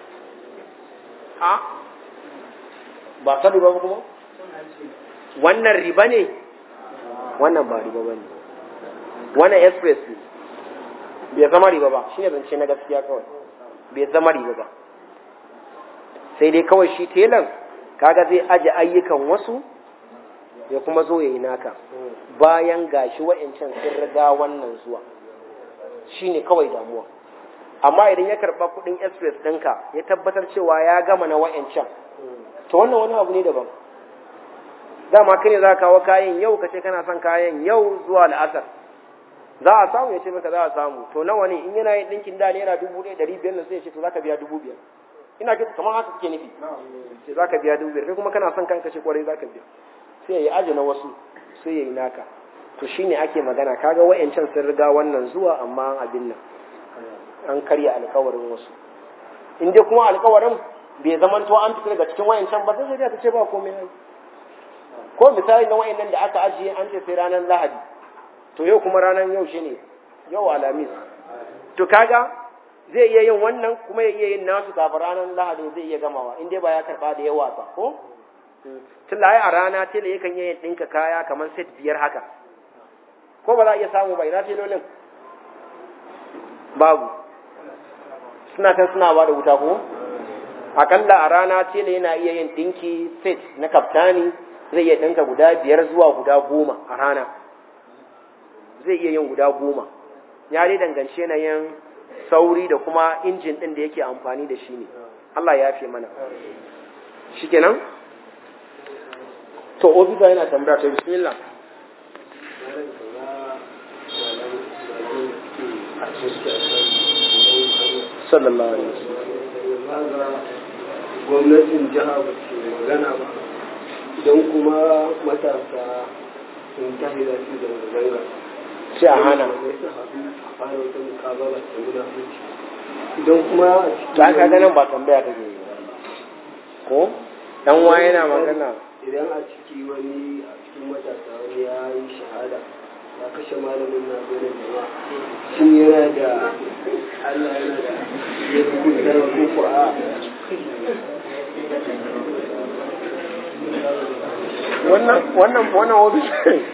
a ba ta riba ba kuma wannan riba ne wannan ba riba ba ne wannan express ne bai zama riba ba shi ne zance na gaskiya kawai bai zama riba ba sai dai kawai shi telan kaga zai aje ayyukan wasu ya kuma zo ya yi naka bayan gashi wa'ancan sun riga wannan zuwa shi ne kawai damuwa amma idan ya karɓa kuɗin express ɗinka ya tabbatar cewa ya gama na wa'ancan to wannan wani abu ne daban dama kai ne za ka kawo kayan yau ka ce kana son kayan yau zuwa la'asar za a samu ya ce maka za a samu to nawa ne in yana yin ɗinkin da naira dubu ɗaya ɗari biyar na sai ya ce to za ka biya dubu biyar ina ga kamar haka kake nufi sai za ka biya dubu biyar kai kuma kana son kanka ce kwarai za ka biya sai ya yi aji na wasu sai ya yi naka to shine ake magana kaga wa'ancan sun riga wannan zuwa amma abin nan an karya alkawarin wasu in dai kuma alkawarin bai zamanto an fita daga cikin wayancan ba sai shari'a ta ce ba komai ai ko misali na wayannan da aka ajiye an ce sai ranar lahadi to yau kuma ranar yau shine yau alamis to kaga zai iya yin wannan kuma ya iya yin nasu kafin ranar lahadi zai iya gamawa in dai ba ya karba da yawa ba ko tun da a rana tela yakan iya yin ɗinka kaya kamar set biyar haka ko ba za a iya samu ba ina telolin babu suna kan suna ba da wuta ko akalla a rana tela yana iya yin ɗinki set na kaftani zai iya ɗinka guda biyar zuwa guda goma a rana zai iya yin guda goma ya dai dangance yanayin sauri da kuma injin ɗin da yake amfani da shi ne Allah ya fi mana shikenan to ofisa yana tambaya to bismillah sallallahu alaihi wasallam gwamnatin jiha ba ce magana ba idan kuma matasa sun tafi da su da zanga sai a hana sai su haɗu a fara wata mukabala ta nuna hanci idan kuma a to aka ga nan ba tambaya take yi ba. ko dan wa yana magana idan a ciki wani a cikin matasa wani ya yi shahada ya kashe malamin na gona jama'a shin yana da Allah yana da ya hukunta ko ko a wannan wannan wannan ofisa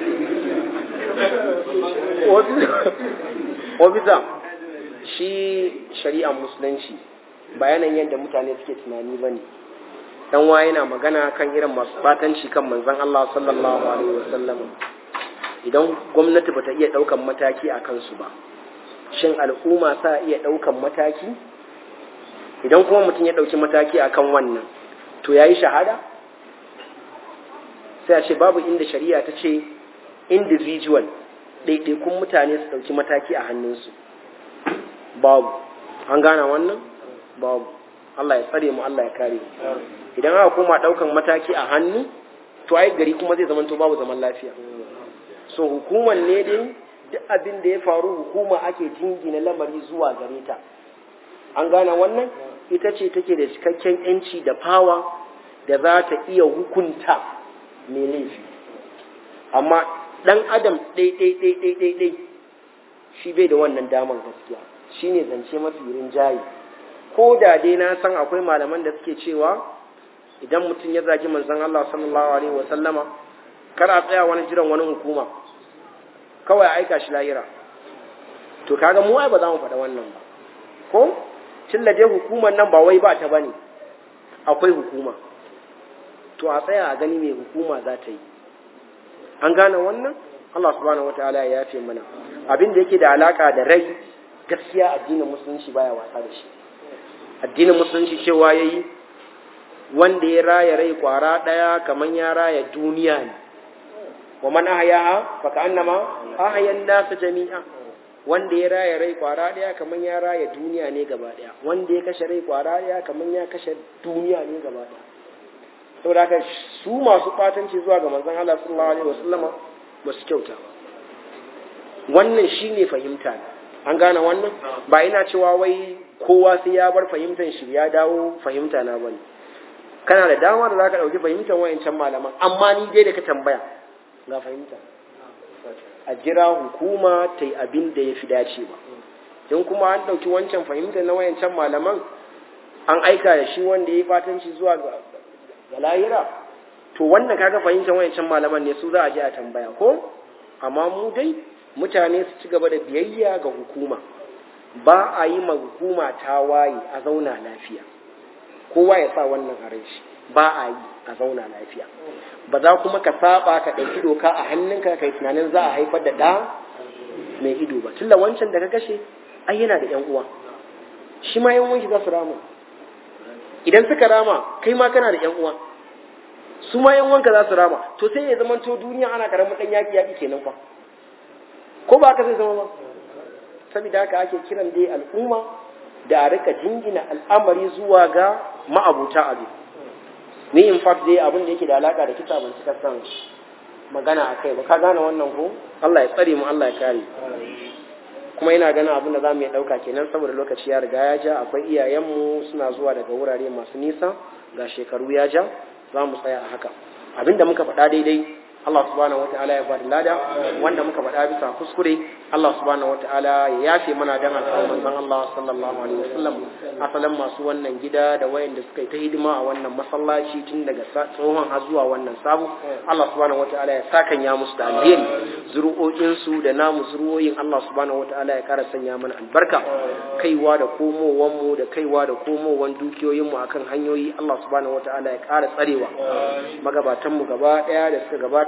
ofisa shi shari'ar musulunci bayanan yadda mutane suke tunani bane dan wa yana magana kan irin masu batanci kan manzon Allah sallallahu alaihi wasallam idan gwamnati bata iya daukan mataki a kansu ba shin al'umma sa iya daukan mataki idan kuma mutum ya dauki mataki akan wannan to yayi shahada sai a ce babu inda shari'a ta ce individual ɗaiɗaikun mutane su ɗauki mataki a hannunsu babu an gana wannan babu Allah ya tsare mu Allah ya kare mu idan aka koma ɗaukan mataki a hannu to ai gari kuma zai zamanto babu zaman lafiya so hukumar ne dai duk abin da ya faru hukuma ake jingina lamari zuwa gare ta an gane wannan ita ce take da cikakken yanci da fawa da za ta iya hukunta mai laifi amma ɗan adam ɗai-ɗai-ɗai-ɗai shi bai da wannan damar gaskiya shi ne zance mafi rinjaye ko da dai na san akwai malaman da suke cewa idan mutum ya zagi manzon Allah sallallahu alaihi wasallama kar a tsaya wani jiran wani hukuma kawai aika shi lahira to kaga mu ai ba za mu faɗa wannan ba ko tillaje hukumar nan ba wai ba ta bane akwai hukuma to a tsaya a gani mai hukuma za ta yi an gane wannan Allah subhanahu wataala ya yafe mana abin da yake da alaka da rai gaskiya addinin musulunci baya wasa da shi addinin musulunci cewa yayi wanda ya raya rai kwara daya kaman ya raya duniya ne wa man ahyaha fa ka'annama ahya an-nas jami'a wanda ya raya rai kwara daya kaman ya raya duniya ne gaba daya wanda ya kashe rai kwara daya kaman ya kashe duniya ne gaba daya saboda haka su masu fatanci zuwa ga manzon Allah sallallahu alaihi wasallama ba su kyauta ba wannan shine fahimta an gane wannan ba ina cewa wai kowa sai ya bar fahimtar shi ya dawo fahimta na bane kana da dama da zaka dauki fahimtar wayancan malaman amma ni dai da ka tambaya ga fahimta a jira hukuma ta yi abin da ya fi dacewa in kuma an dauki wancan fahimtar na wayancan malaman an aika da shi wanda ya yi fatanci zuwa ga ga lahira to wannan kaga fahimtar wayancan malaman ne su za a je a tambaya ko amma mu dai mutane su ci gaba da biyayya ga hukuma ba a yi ma hukuma ta waye a zauna lafiya kowa ya sa wannan a shi ba a yi a zauna lafiya ba za kuma ka saba ka ɗauki doka a hannunka kai tunanin za a haifar da ɗa mai ido ba tunda wancan da ka kashe ai yana da ƴan uwa shi ma ƴan uwan za su rama idan suka rama kai ma kana da ƴan uwa su ma ƴan uwanka za su rama to sai ya zama to duniya ana karamin ɗan yaƙi yaƙi kenan fa ko ba haka zai zama ba saboda haka ake kiran dai al'umma da a rika jingina al'amari zuwa ga ma'abuta abin ni in fact dai abin da yake da alaka da kisa ban cika san magana a kai ba ka gane wannan ko Allah ya tsare mu Allah ya kare kuma ina ganin abin da za mu iya ɗauka kenan saboda lokaci ya riga ya ja akwai iyayenmu suna zuwa daga wurare masu nisa ga shekaru ya ja za mu tsaya a haka abin da muka faɗa daidai Allah subhanahu wata'ala ya bada lada wanda muka faɗa bisa kuskure Allah subhanahu wata'ala ya yafe mana dan alƙawarin manzon Allah sallallahu alaihi wasallam asalan masu wannan gida da wayanda suka yi ta hidima a wannan masallaci tun daga tsohon har zuwa wannan sabo Allah subhanahu wata'ala ya sakan ya musu da alheri zuru'o'in su da namu zuru'o'in Allah subhanahu wata'ala ya ƙara sanya mana albarka kaiwa da komowan mu da kaiwa da komowan dukiyoyin mu akan hanyoyi Allah subhanahu wata'ala ya ƙara tsarewa magabatan mu gaba ɗaya da suka gabata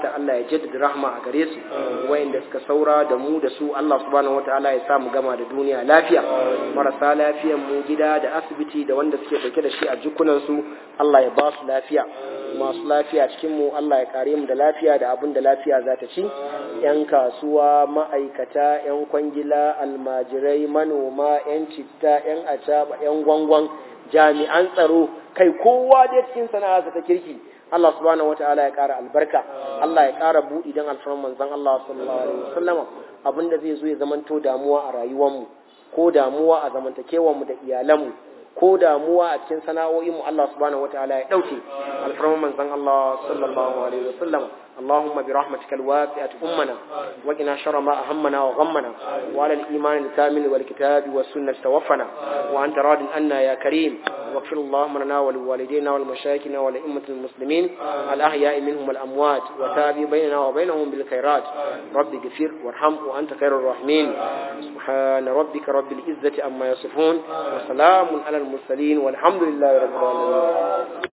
fata Allah ya jaddada rahma a gare su wayanda suka saura da mu da su Allah subhanahu wataala ya sa mu gama da duniya lafiya marasa lafiyan mu gida da asibiti da wanda suke dauke da shi a jikunan su Allah ya ba su lafiya masu lafiya cikin mu Allah ya kare mu da lafiya da abin da lafiya za ta ci yan kasuwa ma'aikata yan kwangila almajirai manoma yan citta yan acaba yan gwangwan jami'an tsaro kai kowa dai cikin sana'a ta kirki Allah subhanahu wataala ya ƙara albarka Allah ya ƙara buɗi don alfarman manzon Allah sallallahu alaihi wasallama abinda zai zo ya zamanto damuwa a rayuwarmu ko damuwa a zamantakewarmu da iyalanmu ko damuwa a cikin sana'o'inmu Allah subhanahu wataala ya ɗauke alfarman manzon Allah sallallahu alaihi wasallama اللهم برحمتك الواسعة أمنا وقنا شر ما أهمنا وغمنا وعلى الإيمان الكامل والكتاب والسنة توفنا وأنت راض عنا يا كريم واغفر اللهم لنا ولوالدينا ولمشايخنا ولأئمة المسلمين الأحياء منهم والأموات وتابي بيننا وبينهم بالخيرات رب اغفر وارحم وأنت خير الراحمين سبحان ربك رب العزة أما يصفون وسلام على المرسلين والحمد لله رب العالمين